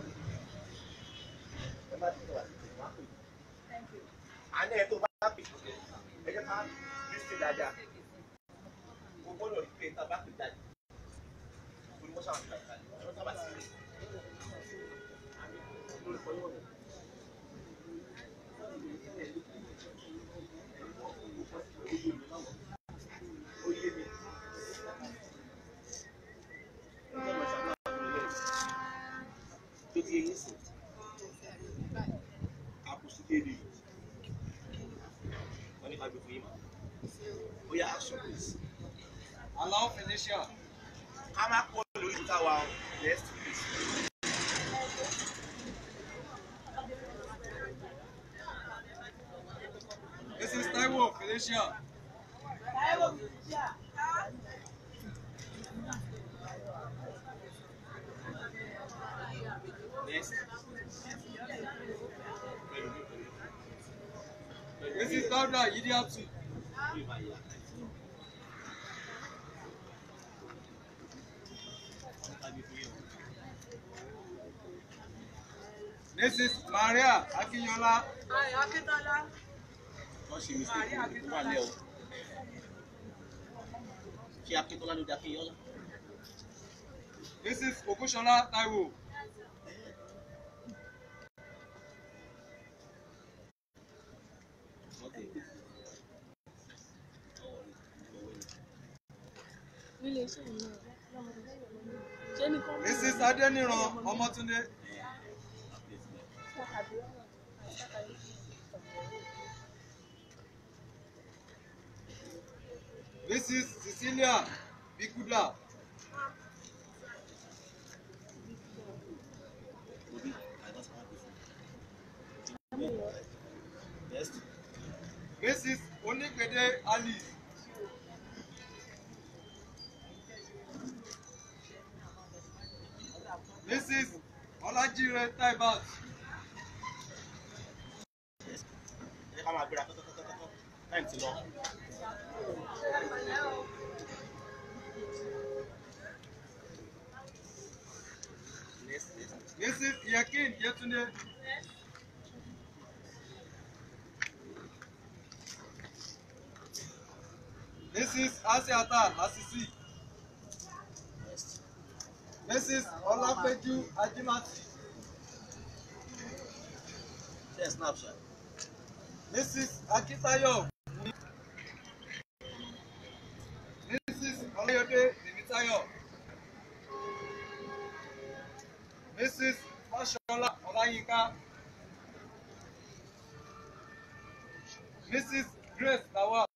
ẹ bá ti tẹ̀ wá sí tẹ̀lé wá pè é àná ẹ tó bá pè é ẹ jẹ́ ká lísìn dáadáa o gbọ́dọ̀ rí pé tá a bá pè jáde o ní wọ́n ṣàwọn ìgbà jáde ẹ sábà sí rẹ̀ lórí pọ̀ yóò rẹ̀. Ó yé mi. tó ti yẹn sìn àkùsù kéde wọn ní ká gbé fún yín mà ó yá action please Alao Felicia. ká má kó lórí ìta wa o next please. Mrs. Taiwo Felicia. next. Mrs. Dauda Yidiatu. Mrs. Maria Akinyola. wọ́n ṣe mistake ó wà lẹ́ o ṣé akíntọ́lá ló dá kéèyàn lá. Mrs. Ogunṣọlá Taiwo. Mrs. Adeniran Ọmọtúndé. Mrs. Cecilia Bikuda. next. Mrs. Onígbèdé Ali. Mrs. Ọlájíre Taibat. ẹ ká máa gbéra tọ́tọ́tọ́tọ́ time ti lọ. Mrs. Yakin Yetunde. Mrs. Asiata Asisi. Mrs. Olapeju Ajimati. Ṣé snapchat? Mrs. Akitayo. Mrs. Olayode Temitayo. Mrs. Fashola Olayinka. Mrs. Grace Lawal.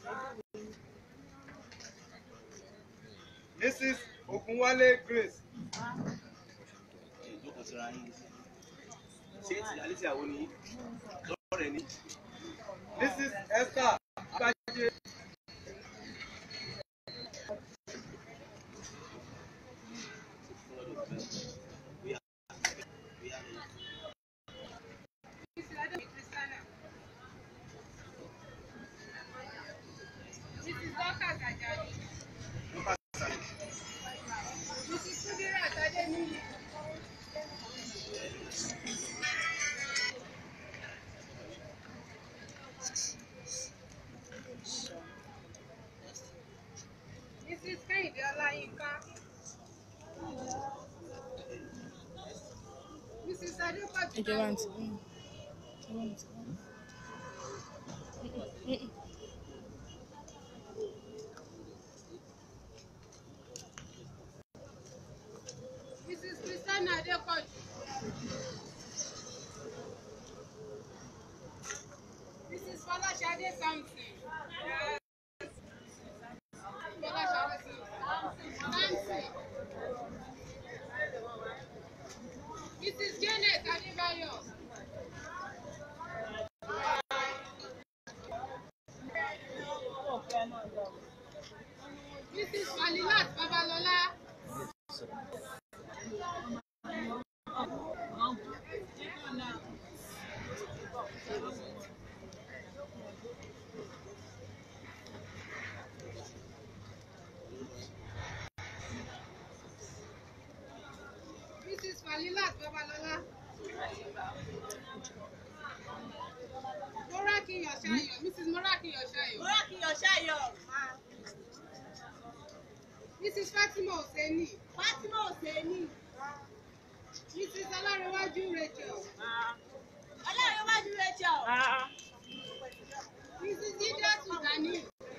Mrs. Ogunwale Grace. Ṣé ìjókòó síra yín? Ṣé ti Alicia wo ni? Lọ́rẹ̀ ni? Mrs. Esther Abaje. Mrs. Dorcas Ajani. Mrs. Kudirat Adeniyi. Mrs. Kẹ́hìndé Ọláyínká. Mrs. Adépọ̀jù ìjọba Táíwò. ti Mrs. Christiana Adépọ̀jù. Mrs. Fọláṣadé Samson. Fọláṣadé Samson. Mrs. Janet Adébáyọ̀. Mrs. Falilat Babalọlá. Mrs. Falilat Babalọlá. Morakiyan Ṣayọ̀. Mrs. Morakiyan Ṣayọ̀. Morakiyan Ṣayọ̀. Mrs. Fatima Oseni. Fatima Oseni. Mrs. Ọlárẹ̀wájú Rachel. Ọlọ́runwájú Rachel. Mrs. Jidat Gani.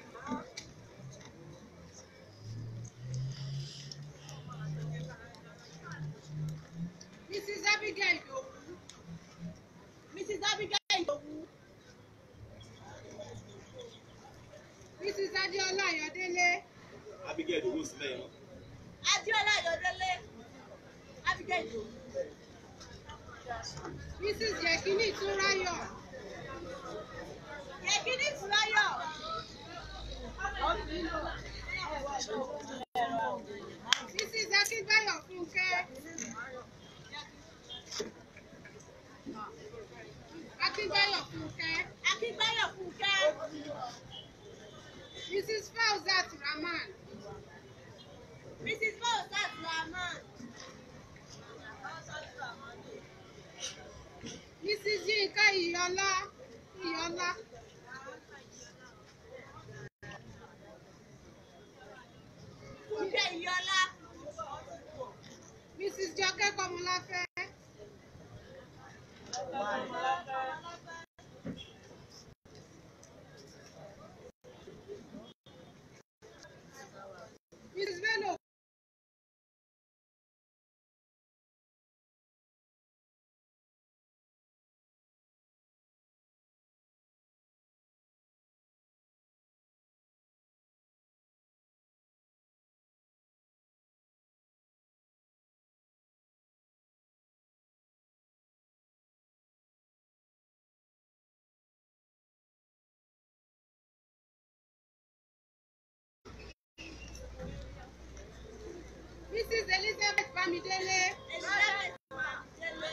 Mrs. Abigail Idowu. Mrs. Abigail Idowu. Mrs. Adéọlá Ayọ̀délé. Abigail owó sílẹ̀ yẹn. Adéọlá Ayọ̀délé. Abigail Idowu. Mrs. Yekini Túnráyọ̀. Yekini Túnráyọ̀. Mrs. Akínbáyọ̀ Fúnkẹ́. Akínbáyọ̀ Fúnkẹ́. Akínbáyọ̀ Fúnkẹ́. Mrs. Fauzat Rahman. Mrs. Fauzat Rahman. Mrs. Yinka Iyọlá. Iyọlá. Fúnkẹ́ Iyọlá. Mrs. Jọkẹ́ Kọmọláfẹ́. Mrs. Bello. Mrs. Elizabeth Bamidele. Elizabeth Délé.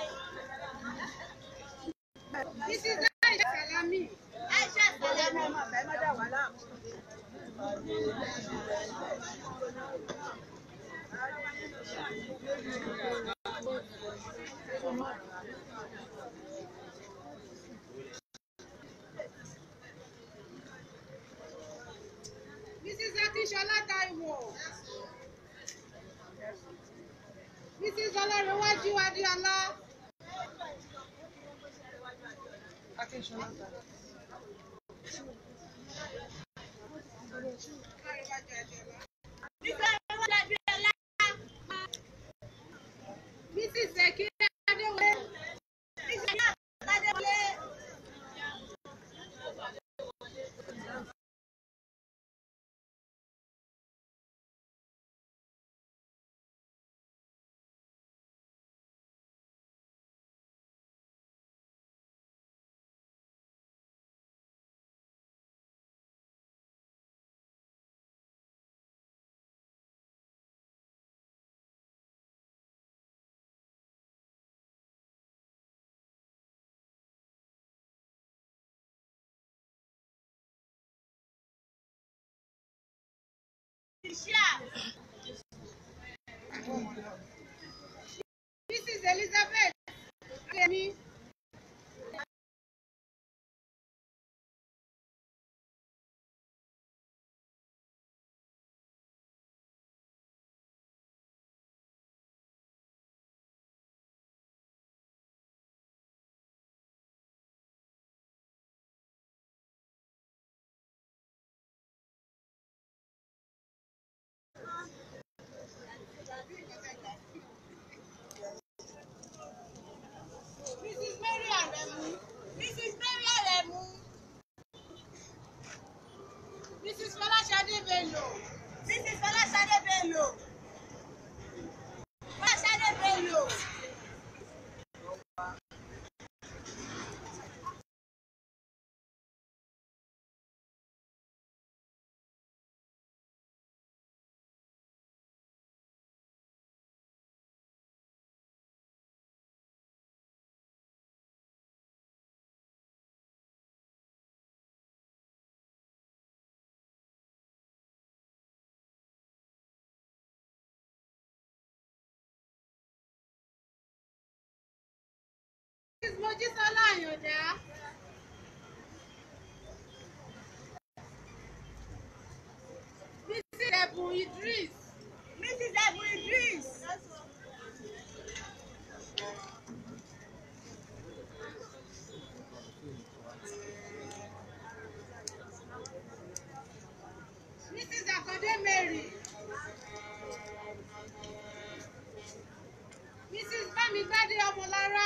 Mrs. Aisha Salami. Aisha Salami. o. Mrs. Ọlọ́runwájú Adéọlá. Mrs. Sekira Adéwọlé. Mrs. Elizabeth Adéyẹmí. Mrs. Mary Aremu. Mrs. Mary Aremu. Mrs. Fọláṣadé Bello. Mrs. Fọláṣadé Bello. Fọláṣadé Bello. Mrs. Mojísọ́lá Àyàndá. Mrs. Ẹ̀bùn Idris. Mrs. Ẹ̀bùn Idris. Mrs. Akande Mary. Mrs. Bámigbádé Ọmọlára.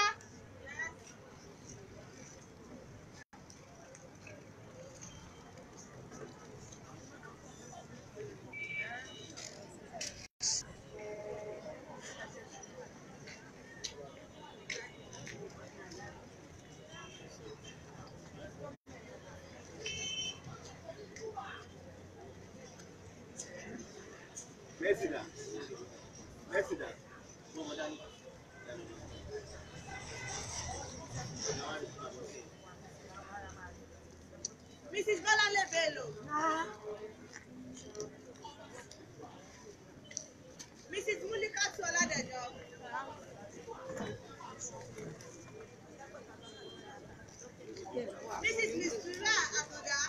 Mẹ́sìdà. Mẹ́sìdà. Fún ọmọ dání. Mrs. Bọ́láńlé Bello. Mrs. Mulikatu Ọládẹ̀jọ. Mrs. Mistura Àtọ̀dá.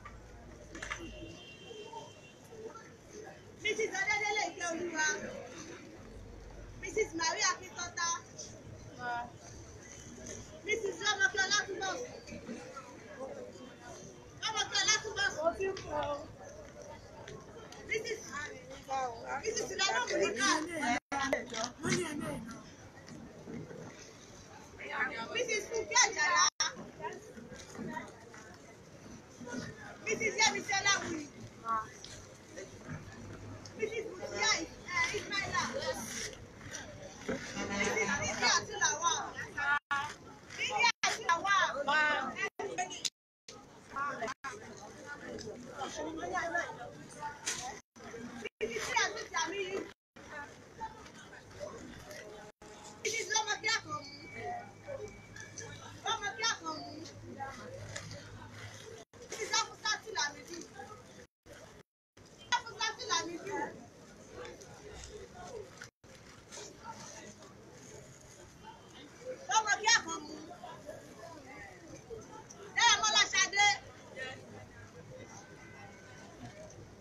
Mrs. Ọdẹ́dẹ́lẹ̀ Ìkẹ́olúwa. Mrs. Maria Akíntọ́tá. Mrs. Rọ́mọkẹ́ Ọlátúbọ̀sùn. Rọ́mọkẹ́ Ọlátúbọ̀sùn. Mrs. Mrs. Ìdáná Mùníkà. Mrs. Fúnkẹ́ Àjàlá. Mrs. Yẹ́misí Ọláwùyí. Mrs. Mutia Ismaila. Mrs. Lydia Atulawa. Lydia Atulawa. Mrs. Yasmin Jamiu. Mrs. Lọ́mọdé Àkànmú. Lọ́mọdé Àkànmú. Mrs. Afusatu Lamidi. Afusatu Lamidi. Lọ́mọdé Àkànmú. Dáyàmọ́lá Ṣadé.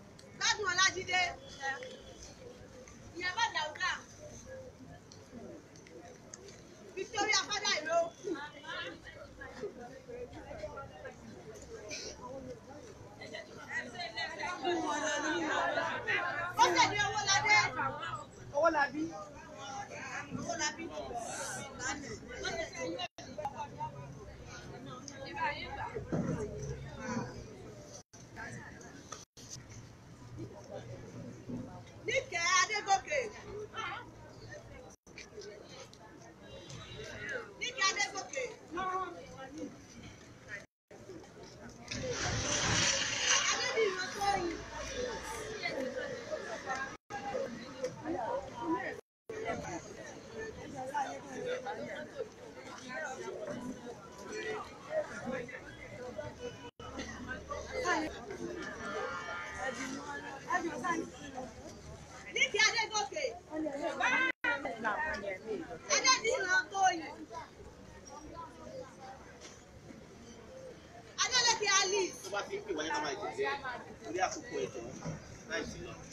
bá ti ń pè wáyé ká máa tẹ̀lé orí àkókò ẹ̀jọ̀ láì sí lọ.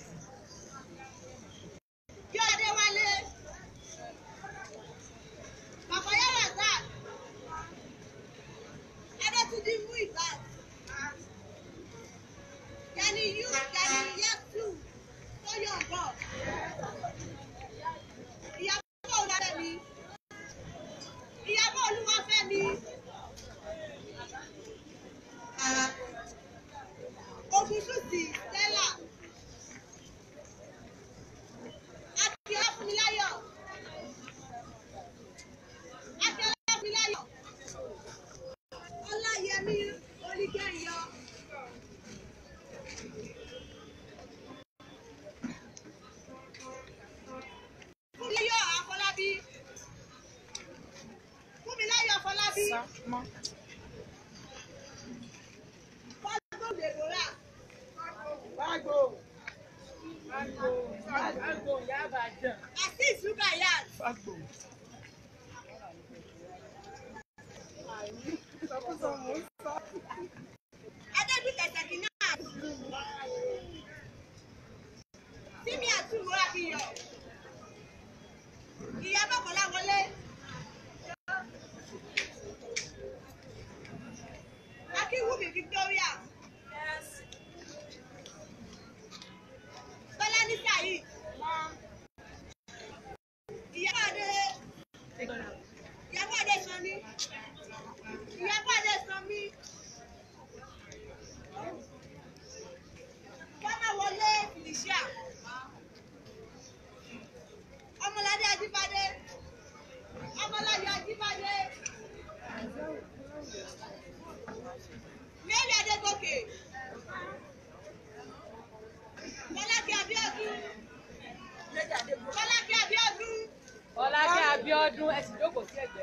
Kí Adéwálé. Bàbáyá Razak. Adétúndí Muibat. Gani Yu Gani Yatu. Tóyọ̀ Bọ̀. Ìyábọ̀ Olúwafẹ́mi. Ìyábọ̀ Olúwafẹ́mi. Ògúnṣùtì Stella. Akíọ́lá Fúnmiláyọ̀. Akíọ́lá Fúnmiláyọ̀. Ọláyẹmí Olígẹ̀yọ. Fúnmiláyọ̀ Afọlábí. Fúnmiláyọ̀ Afọlábí. Fágbó Deborah. Azeez Rukayat. Adébíkẹ̀ Sẹ̀kínà. Sími àtúwò Abiyọ̀. Ìyá Bọ́kọ̀lá wọlé. Akínwùmí Victoria. Bọ́lání Saheed. Ìyá Adé. Ìyá Adé Sanmi. Ìyá Adé Sanmi. Bọ́lá wọlé Felicia. Ọmọládé Ajíbádé. Ọmọládé Ajíbádé. Mary Adégòkè. Bọ́lákẹ́ Abíọ́dún. Bọ́lákẹ́ Abíọ́dún. Ọlákẹ́ Abíọ́dún ẹ sì jókòó sí ẹ̀gbẹ́.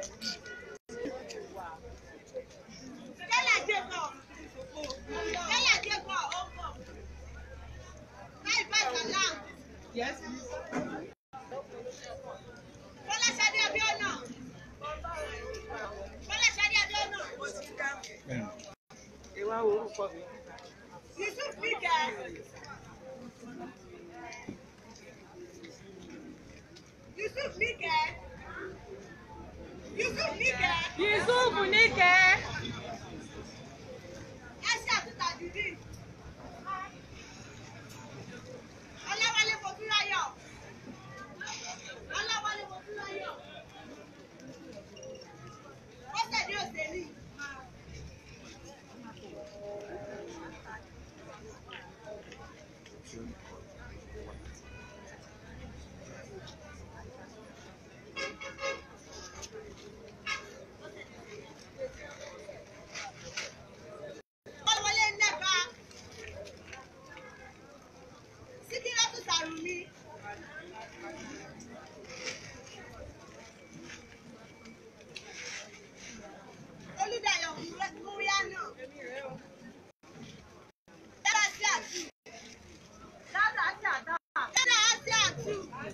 Stella Jacob. Stella Jacob. Láìpẹ́ Salam. Bọ́láṣadé Abíọ́nà. Bọ́láṣadé Abíọ́nà. Ìwà orúkọ mi. Yusuf Níkẹ́. Yusuf Níkẹ́. Yusuf Níkẹ́. Yusufu Níkẹ́. Ẹṣẹ́ àtúntà Jùdí. Ọláwálé Fọdúráyọ̀. Ọláwálé Fọdúráyọ̀. Bọ́sẹ̀dé Òsèlú. Ọlọ́wọlé Nnẹ́ka. Síkírátù Sàrùmí. Olúdayọ̀ Múríánà. Dára sí àtú. Dára sí àtá. Dára sí àtú.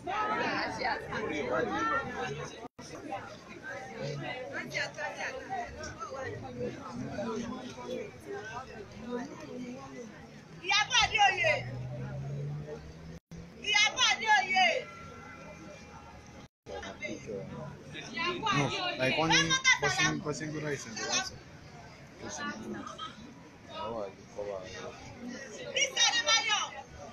Ìyábọ̀ Adéoyè. Ìyábọ̀ Adéoyè. Ìyábọ̀ No, Adéoyè. like only Bámọ́tà passing Sàlámù. passing rice and rice. Passing. How are you? How are you? Bísí Adébáyọ̀.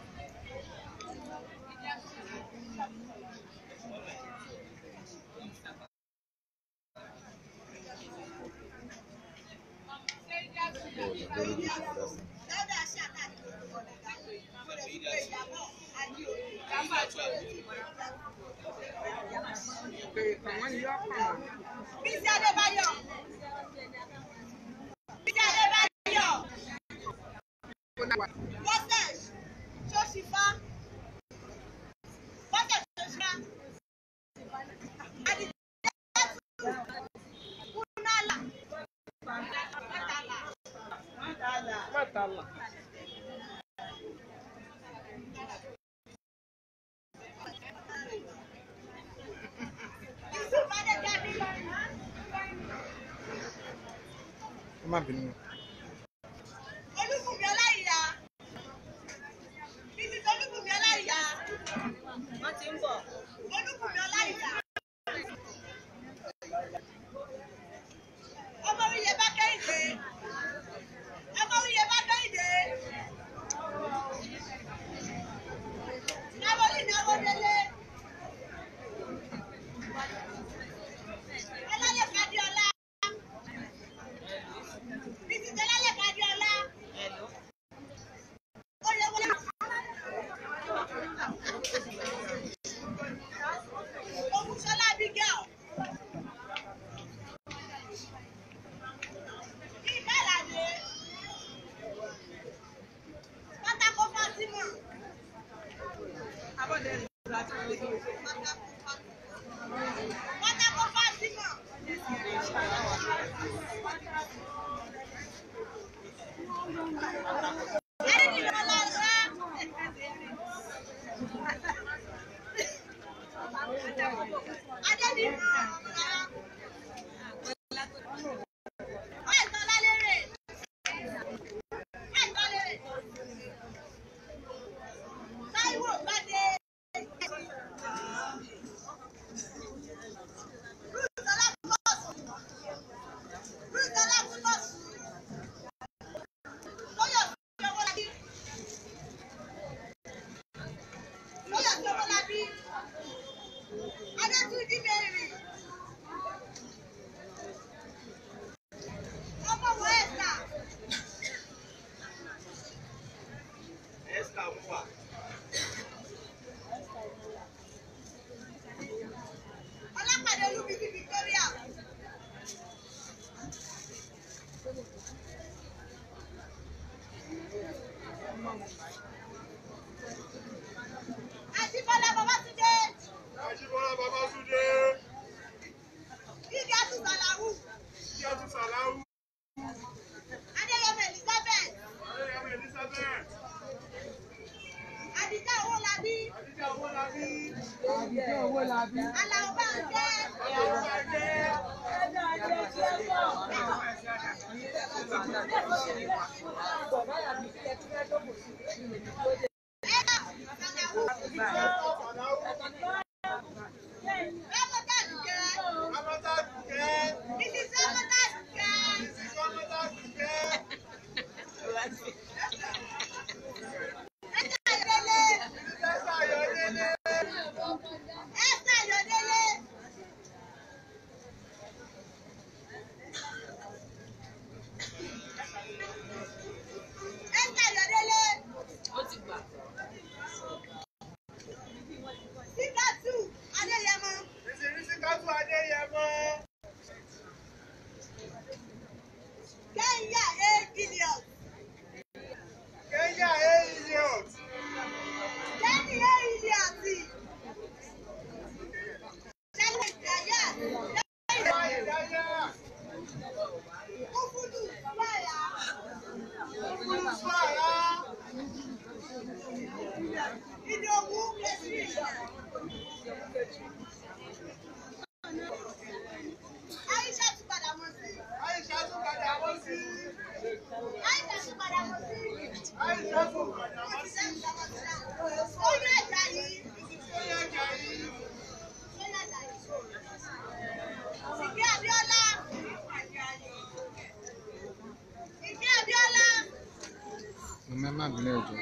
Oh, the very good. That's Dáúdà Ṣáká ni orúkọ rẹ̀ dáhùn. Mo lè fi pé Ìyábọ̀ Adéoyè. Bísí Adébáyọ̀. Bísí Adébáyọ̀. Bọ́sẹ̀ Ṣóṣìfá. Bọ́sẹ̀ Ṣóṣìfá. Adìjẹ́sù. Kúnálà. Mẹ́tàlá. Mọ̀tàlá. Yusuf Adéjáde. Come on, Benny. Mrs. Ọlálẹ́kan Adéọlá. Oyèwọlé. Ògúnṣọlá Abigail. Ìbálàdé. Pátákó Fátímọ̀. Pátákó Fátímọ̀. Adédìrọ̀lá Ọlá. Adédìrọ̀lá Ọlá. Àìsàn lálérè. Àìsàn lálérè. Táíwò Gbadé. Ruth Ọlákúbọ̀sùn. Ruth Ọlákúbọ̀sùn. Tóyọ̀sí Owólabí. Tóyọ̀sí Owólabí. Adétúnjí Mary. Ọmọ wo ẹ̀sà. Esther Muwa. Ọlápàdé Olúbíbí Victoria. Àjíbọ́lá Babátúndé. Ajíbọ́lá Babátúndé, Gíga Tùsàlàwù. Kíátù Sàláwù, Adéyẹmọ Elizabeth. Adéyẹmọ Elizabeth, Àdìjá Owólabí. Adíjà Owólabí, Àlàó Báńkẹ́. Ẹ̀ka Tùsàlàwù. Rẹ́mọ́tà Dùkẹ́. Amọ́tá Dùkẹ́, Mrs. Rẹ́mọ́tà Dùkẹ́. Mrs. Amọ́tá Dùkẹ́, Ẹ̀ka Ìrẹ̀lẹ̀. Tẹ́sà Ayọ̀délé, Ẹ̀ka Ìyọ̀délé. Ẹ̀ka Ìyọ̀délé. Síkàtù Adéyẹmọ. Mrs. Rísíkátù Adéyẹmọ, Kẹ́hìnyà A. Gideon. Kenya A. Elliot, Kẹ́hìnyà A. Gideon. Ṣẹ́lẹ̀ Ìdáyà. Báyìí Dáyà, Kúkúdù Báyà. Kúkúrú Sùwàrà, Ìdòwú Kẹ́sìrì. Aisha tún padà mọ̀ sí. Aisha tún padà wọ́n sí, Aisha tún padà mọ̀ sí. Aisha tún padà Ó wọ́n ti sí, sẹ́yìn sábàtúrà. Oyún ẹ̀já yìí. Tóyè Jàyí, Oyún ẹ̀já yìí. Ìgbé Abíọ́lá. Ìgbé Abíọ́lá. Mo má bínú ẹ̀jọ̀.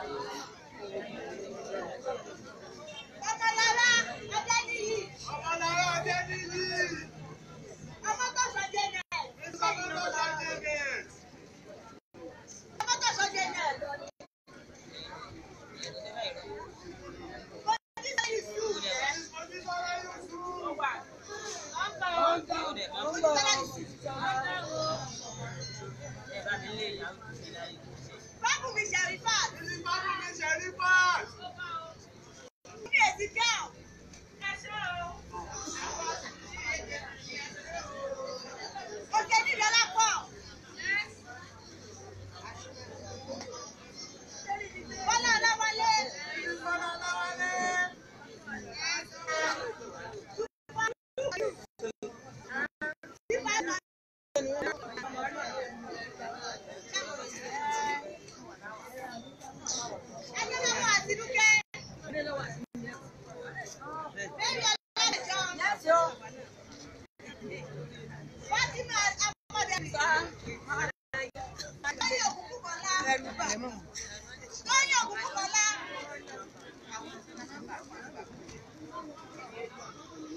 Ọmọlára Adéníyì. Ọmọlára Adéníyì, Ọmọtọ́sọ Janet. Mrs. Amọ́tá Janet, Ọmọtọ́sọ Janet. Mojísọ́ Yusuf. Mrs. Mojísọ́lá Yusuf, Mojísọ́lá Yusuf. Bábùmí Sherifat. Mrs. Bábùmí Sherifat, Ní èsì gẹ́ọ̀. Òkè nílọ́lá pọ̀. Bọ́lá Ọláwálé. Bọ́lá Ọláwálé, Ẹgbẹ́ lọ́wọ́ àtinúkẹ́. Mary Ọlọ́dẹ̀jọ́. Fatima Amọ̀dẹ̀bí. Lóyè òkùnkùn kọ́lá. Lóyè òkùnkùn kọ́lá.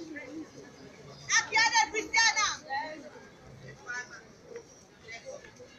Akíọ́dé Christiana.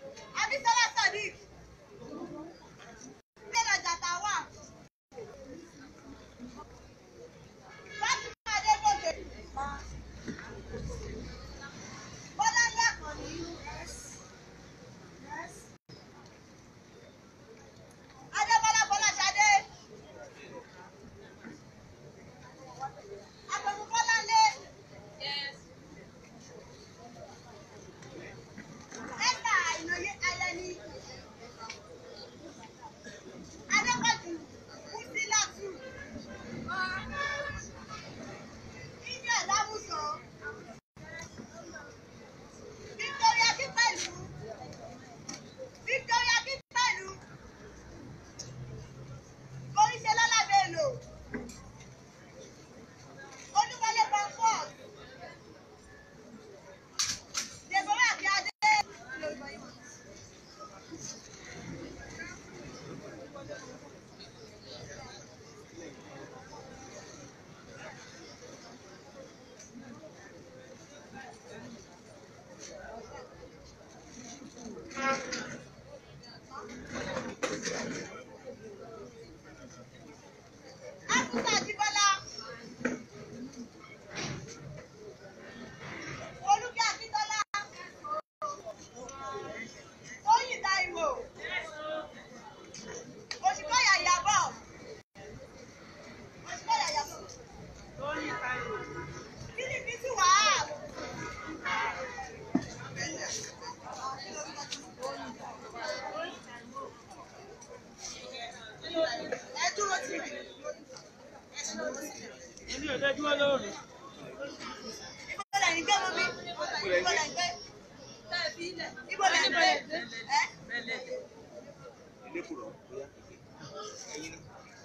dúró lóru. Ibo lẹ̀ ń gbé mọ́ mi? Ibo lẹ̀ ń gbé? Ibo lẹ̀ ń gbé? Ẹ́ ilé kùrọ̀ bóyá ẹyin ni.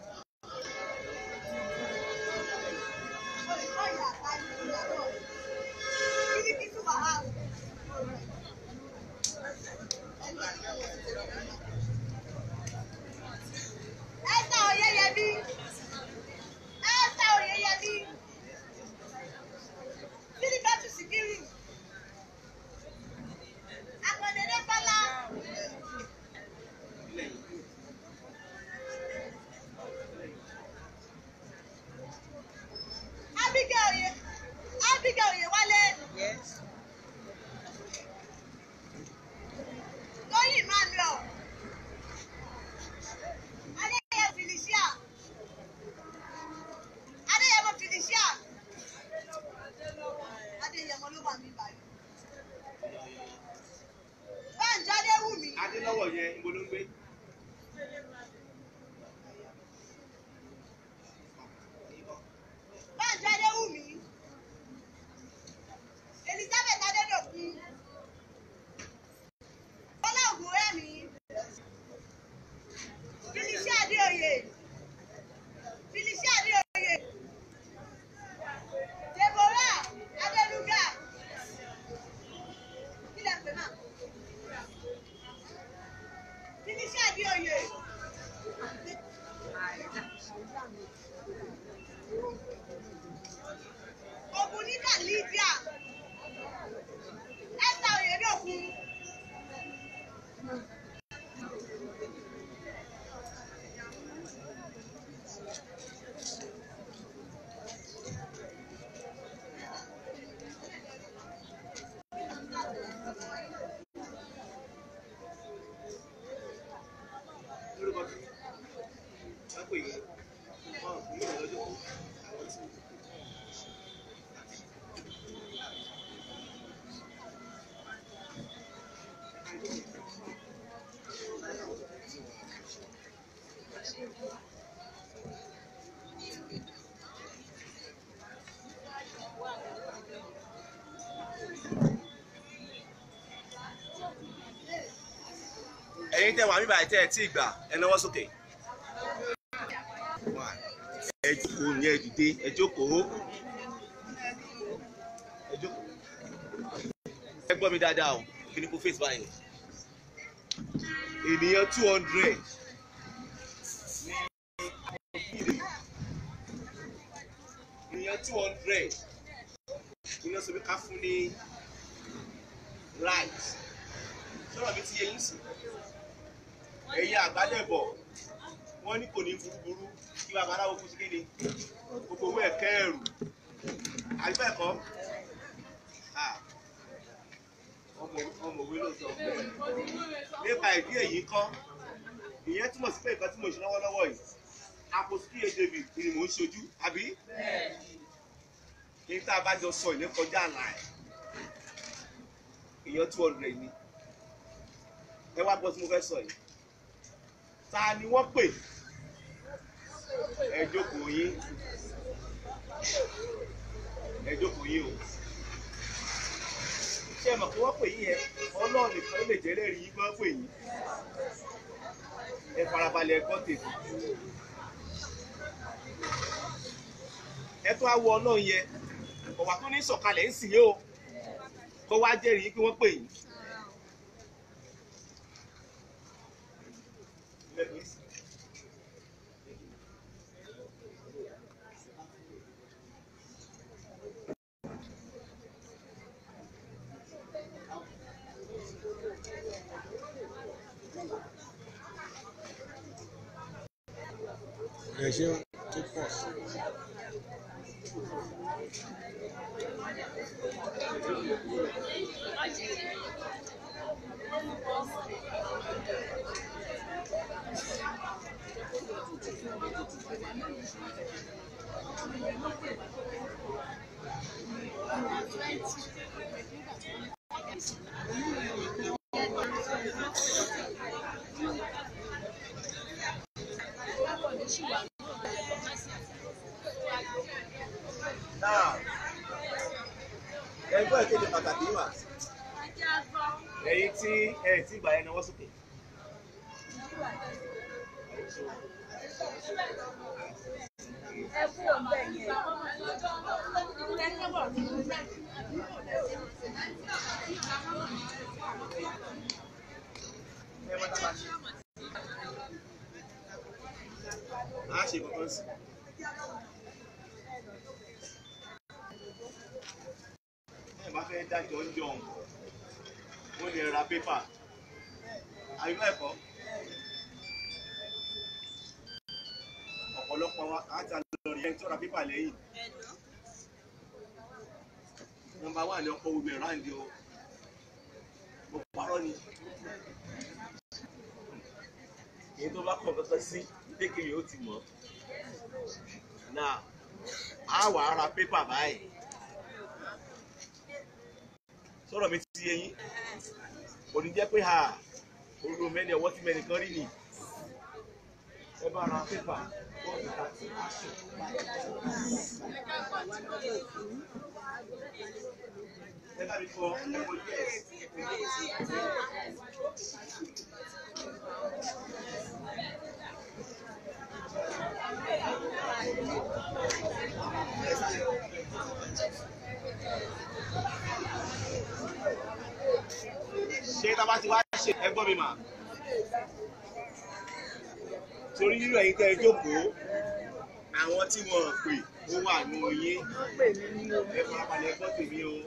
olùkọ́ ìyá àtàlù ìyàwó. Kíni kí túbọ̀ wá? Ẹ́sà Oyeyemi. Ẹ́sà Oyeyemi. Sílífẹ̀tù Síkírù. Akọ̀dédé Bọ́lá. Abigail Oye. Abigail Oyewale. Tóyìn Emmanuel. Adéyẹmọ Felicia. Adéyẹmọ Felicia. Adéyẹmọ ló wà ní báyìí. Báńjọ́ Adéwùmí. adélọ́wọ̀ yẹn ibo ló ń gbé. Báńjọ́ Adéwùmí. Elizabeth Adédọ̀kun. Bọ́lá Ògúnrẹ́mi. Felicia Adéoyè. Felicia Adéoyè. Deborah Adéluga. Kí lẹ pè náà? Felicia Adéoyè. Ògùnníkà Lydia. Esther Oyèdòkun. lórúkọ tí wọ́n pè yín wọ́n kò ní ìrọ̀lọ́jọ́ àwọn tí. ẹ̀yin tẹ́ wà mí báyìí tẹ́ ẹ tí ì gbà ẹ náwó sókè. ẹ jókòó ní ẹ dìde ẹ jókòó. ẹ jókòó. ẹ gbọ́ mi dáadáa o kí ni kò face báyìí. ènìyàn two hundred ènìyàn two hundred ènìyàn sọ pé ká fún ní right sọ̀rọ̀ mi ti yé yín sí ẹ̀yin àgbádẹ́bọ̀ wọ́n ní kò ní burúburú kí bàbá aláwo kú sí kéde gbogbo owó ẹ̀kẹ́ ẹ̀rù àgbẹ̀kọ́ ọmọ ọmọ òwe ló sọ nípa ìdí èyí kọ́ ìyẹn túmọ̀ sí pé nǹkan tí mo ṣe lọ́wọ́lọ́wọ́ yìí àpòsíkì david ni mò ń ṣojú àbí ní tá a bá jọ sọ ìyẹn kọjá àlà ẹ̀ ìyẹn two hundred ni ẹ wá gbọ́ tí mo fẹ́ sọ yìí ta ni wọ́n pè ẹ jókòó yín ẹ jókòó yín o ṣé ẹ mọ̀ pé wọ́n pè yín yẹn ọlọ́run nìkan ló lè jẹ́ lẹ́rìí yín gbọ́n pè yín ẹ farabalẹ̀ ẹ gbọ́ tètè ẹ tó á wọ ọlọ́run yẹn ọ̀wà tó ní sọ̀kalẹ̀ ń sìn yín o kó wá jẹ́rìí yín pé wọ́n pè yín. ẹ ṣe tó pọ̀ sí. ẹ̀yin tí ẹ ti gbà ẹ náwó sókè. ẹ kú òǹbẹ yẹn. ẹ má dábàá ṣe. a ṣe kankan sí. ẹ bá fẹ́ dájọ́ ń jọun wọ́n lè ra pépà àyùbá ẹ̀kọ́ ọ̀pọ̀lọpọ̀ wa á ta lọ rí ẹni tó ra pépà lẹ́yìn nọ́mbà wà ní ọkọ̀ gbogbo ìráǹdì o mo parọ́ ni èyí tó bá kọ̀ kankan sí kékeré ó ti mọ̀ náà á wà á ra pépà báyìí sọ̀rọ̀ mi ti yé yín kò ní jẹ́ pé ha olú mẹ́ni ọwọ́ tí mẹ́ni kan rí ni ẹ bá ra pépà bọ́ọ̀lù àti aṣọ. ẹ bá mi kọ ẹ̀kọ́ yes ẹ̀kọ́ yes. ṣé tá a bá ti wá ṣe ẹgbọ́n mi mà torí nínú ẹ̀yin tẹ́ ẹ jókòó àwọn tí wọ́n pè ó wà nù yín ẹ farabalẹ̀ gbọ́ tèmi o.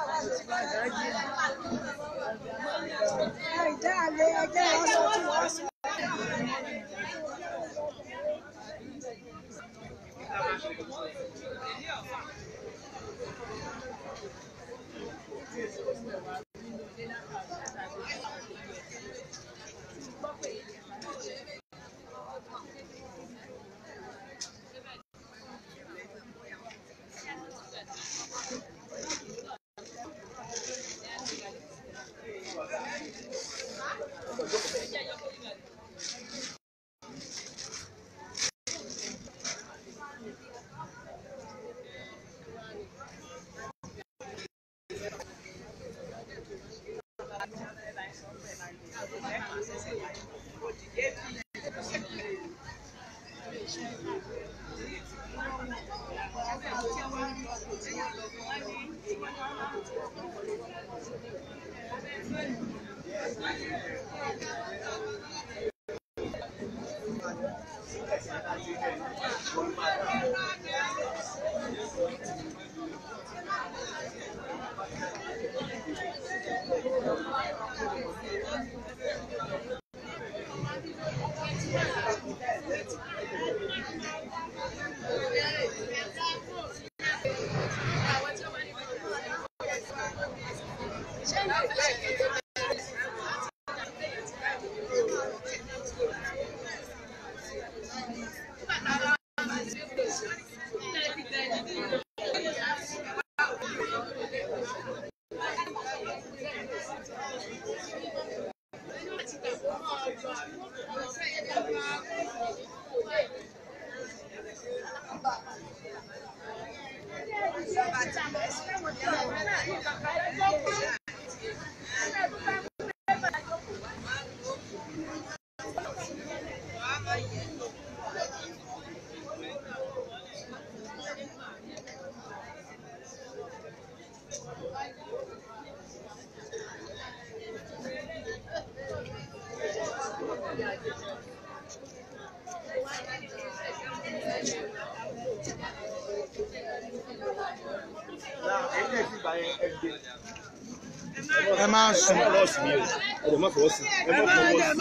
ẹ máa sùn. ẹ má lọ́ọ̀sì mi o ẹ lè má fọwọ́ sí ẹ má fọwọ́ sí.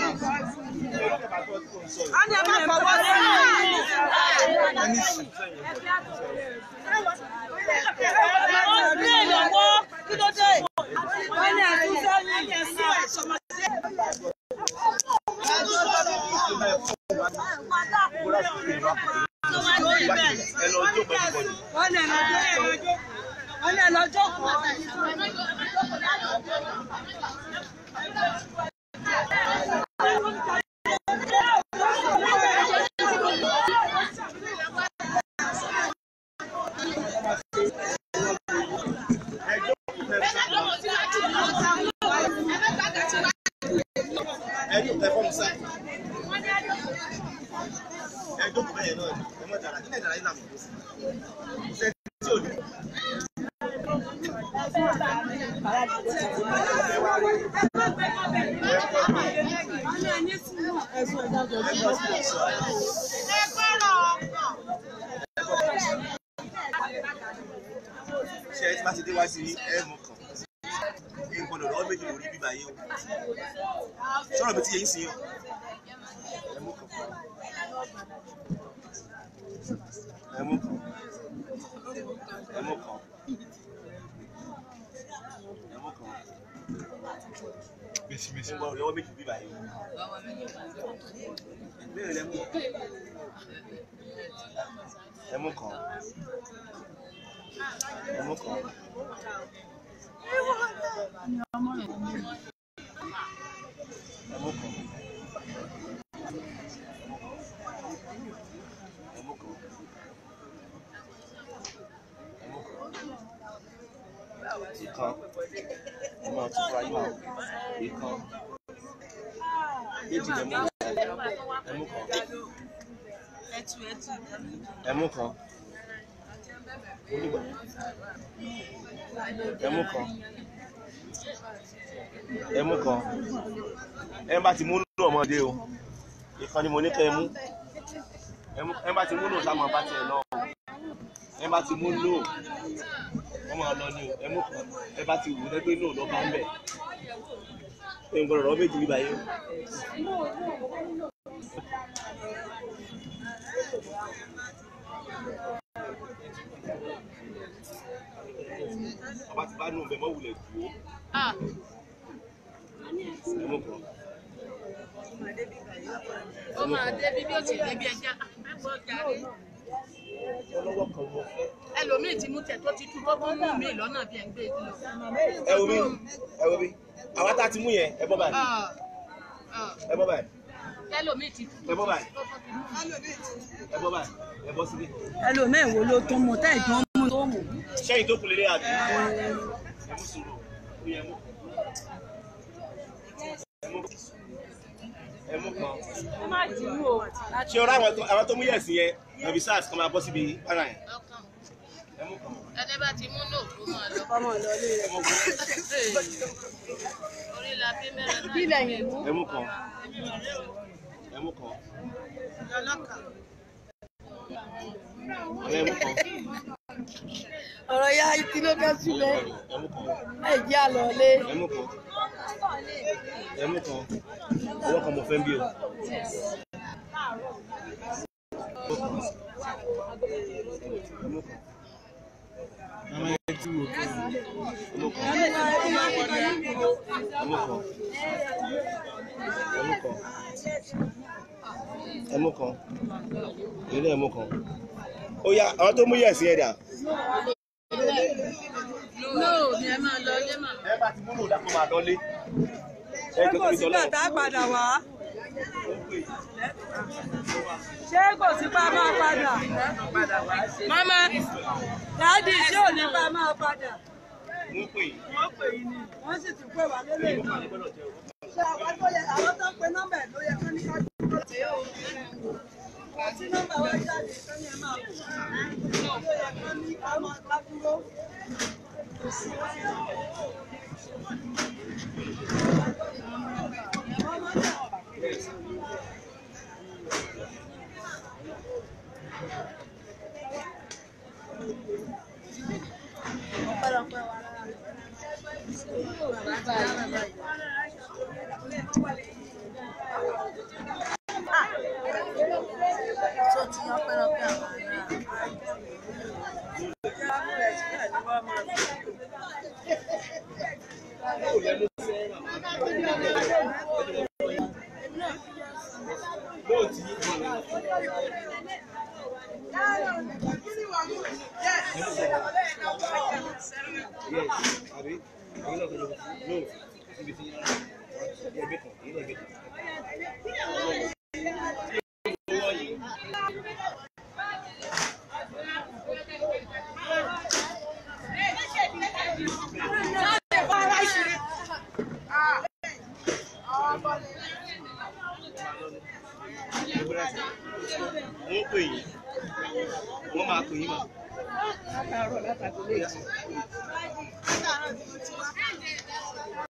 Ọ̀nà máa fọwọ́ sí ẹni sùn. Ọdún èèyàn wọ́ kí ló dé? Wọ́n ní àtúnṣe ní ẹ̀sìn ẹ̀ṣọ́mọdé. ẹ lọ jó pẹ̀lú bọ́ọ̀lù. Wọ́n ní ẹ̀lọ́jọ́ wọ́n ní ẹ̀lọ́jọ́ kan. ẹ jó pẹ̀lú bọ́ọ̀lù. ẹni ò tẹ fọ́ọ̀mù sáì ẹ jókòó bẹ́ẹ̀ náà ni ẹ mọ̀ dára nílẹ̀ dára yìí làwọn kò sí ṣe tí ò ní. ṣe ẹ ti bá ti dé wá sí ẹ mọ̀ kàn ẹ gbọ́dọ̀ lọ́wọ́ méjì lórí bíbá yìí o sọ̀rọ̀ mi ti yẹ yín sí o ẹ mú kàn ẹ mú kàn ẹ mú kàn ẹ mú kàn ẹ gbọ́dọ̀ lọ́wọ́ méjì bíbá yìí o ìbéèrè lẹ mú ẹ mú kàn ẹ mú kàn. ẹ mú kàn. ẹ mú kàn. ẹ mú kàn. ìkan ẹ máa tún fún ayé wa ìkan méjì lẹ mú ẹ mú kàn ẹ mú kàn onígbà ẹ mú kàn ẹ mú kan ẹ bá ti mú nù ọmọdé o ìkan ni mo ní kẹ ẹ mú ẹ mú- ẹ bá ti mú nù sáà máa bá tiẹ̀ lọ o ẹ bá ti mú nù wọ́n máa lọ ní o ẹ mú kan ẹ bá ti wù ú lẹ́gbẹ́ nù lọ bá ń bẹ̀ ẹ ń gbọ́dọ̀ rọ méjì bíbá yẹn ọba ti bá nù bẹ̀ mọ́ wulẹ̀ dùn ó ẹ mú kan. ó máa débi bí ó ti débi ẹja ẹgbẹ́ ọjà rí ọlọ́wọ́ kan mo fẹ́. ẹlòmíì ti mú tẹ tó ti tú tó tún mú mi lọ́nà bí ẹ ń gbé e lọ. ẹ wo bí ẹ wo bí àwa tá a ti mú yẹn ẹ bọ́ báyìí ẹ bọ́ báyìí ẹlòmíì ti tú ẹ bọ́ báyìí tó tún ti mú mi. ẹ bọ́ báyìí ẹ bọ́ síbí. ẹlòmíì wo ló tún mú táì tún mú tó mú. sẹ́yìn tó kù lélẹ̀ àbí. ẹ mú sùúrù ó yẹ mú. ẹ mú ẹ mú kan. ó má jù ú o. ṣé o rá àwọn tó- àwọn tó mú yẹ̀sì yẹn nàbí sars kan máa bọ́ síbi para yẹn. ọkàn ẹ mú kan. ẹni bá ti mú náà kó máa lọ. ọmọ ìlọlé ẹ mú kan. orí la fi mẹ́rin náà. kí lẹ́yìn mú. ẹ mú kan. ẹ mú kan. ọ̀rẹ́ ẹ mú kan. ọ̀rọ̀ ya kí ló dé sílẹ̀ ẹ mú kan. ẹ̀ jẹ́ àlọ́lé. ẹ mú kan. ẹ mú kan. ọwọ́ kan mo fẹ́ bí o. ẹ mú kan. ẹ mú kan. ẹmú kan ẹmú kan ẹmú kan ilé ẹmú kan ó yá àwọn tó mú yẹ̀sí ẹ̀ dà. no ni ẹ máa lọ ilé màmá. ẹ bá ti múlò dàpọ̀ máa lọ lé. ẹ jọ tóbi tọ́lọ́ tá a padà wá. ṣé kò sí pa máa padà. mama dáàdì ṣé ò ní pa máa padà. mú pè é. wọ́n pè yín ni wọ́n sì ti pè wá lélẹ̀ náà. ṣé àwọn tó yẹ àwọn tó ń pe nọ́mbà ẹ̀ ló yẹ kán ní ká dúró tí ó tí nọ́mbà wá jáde kán ní ẹ máa kú. ló yẹ kán ní ká máa ká dúró. tó ti yan pẹ́rọpẹ́ àwọn ará. Yes, àbí? Ẹ̀yin náà kọjọ. No, níbi tí ẹgbẹ́ kan, èyí náà ẹgbẹ́ kan. Owó yìí. gbéra sí wọ́n pè yín wọ́n máa pè yín mà. látàárọ̀ látàgọ́ méjì. látàárọ̀ tí mo ti wá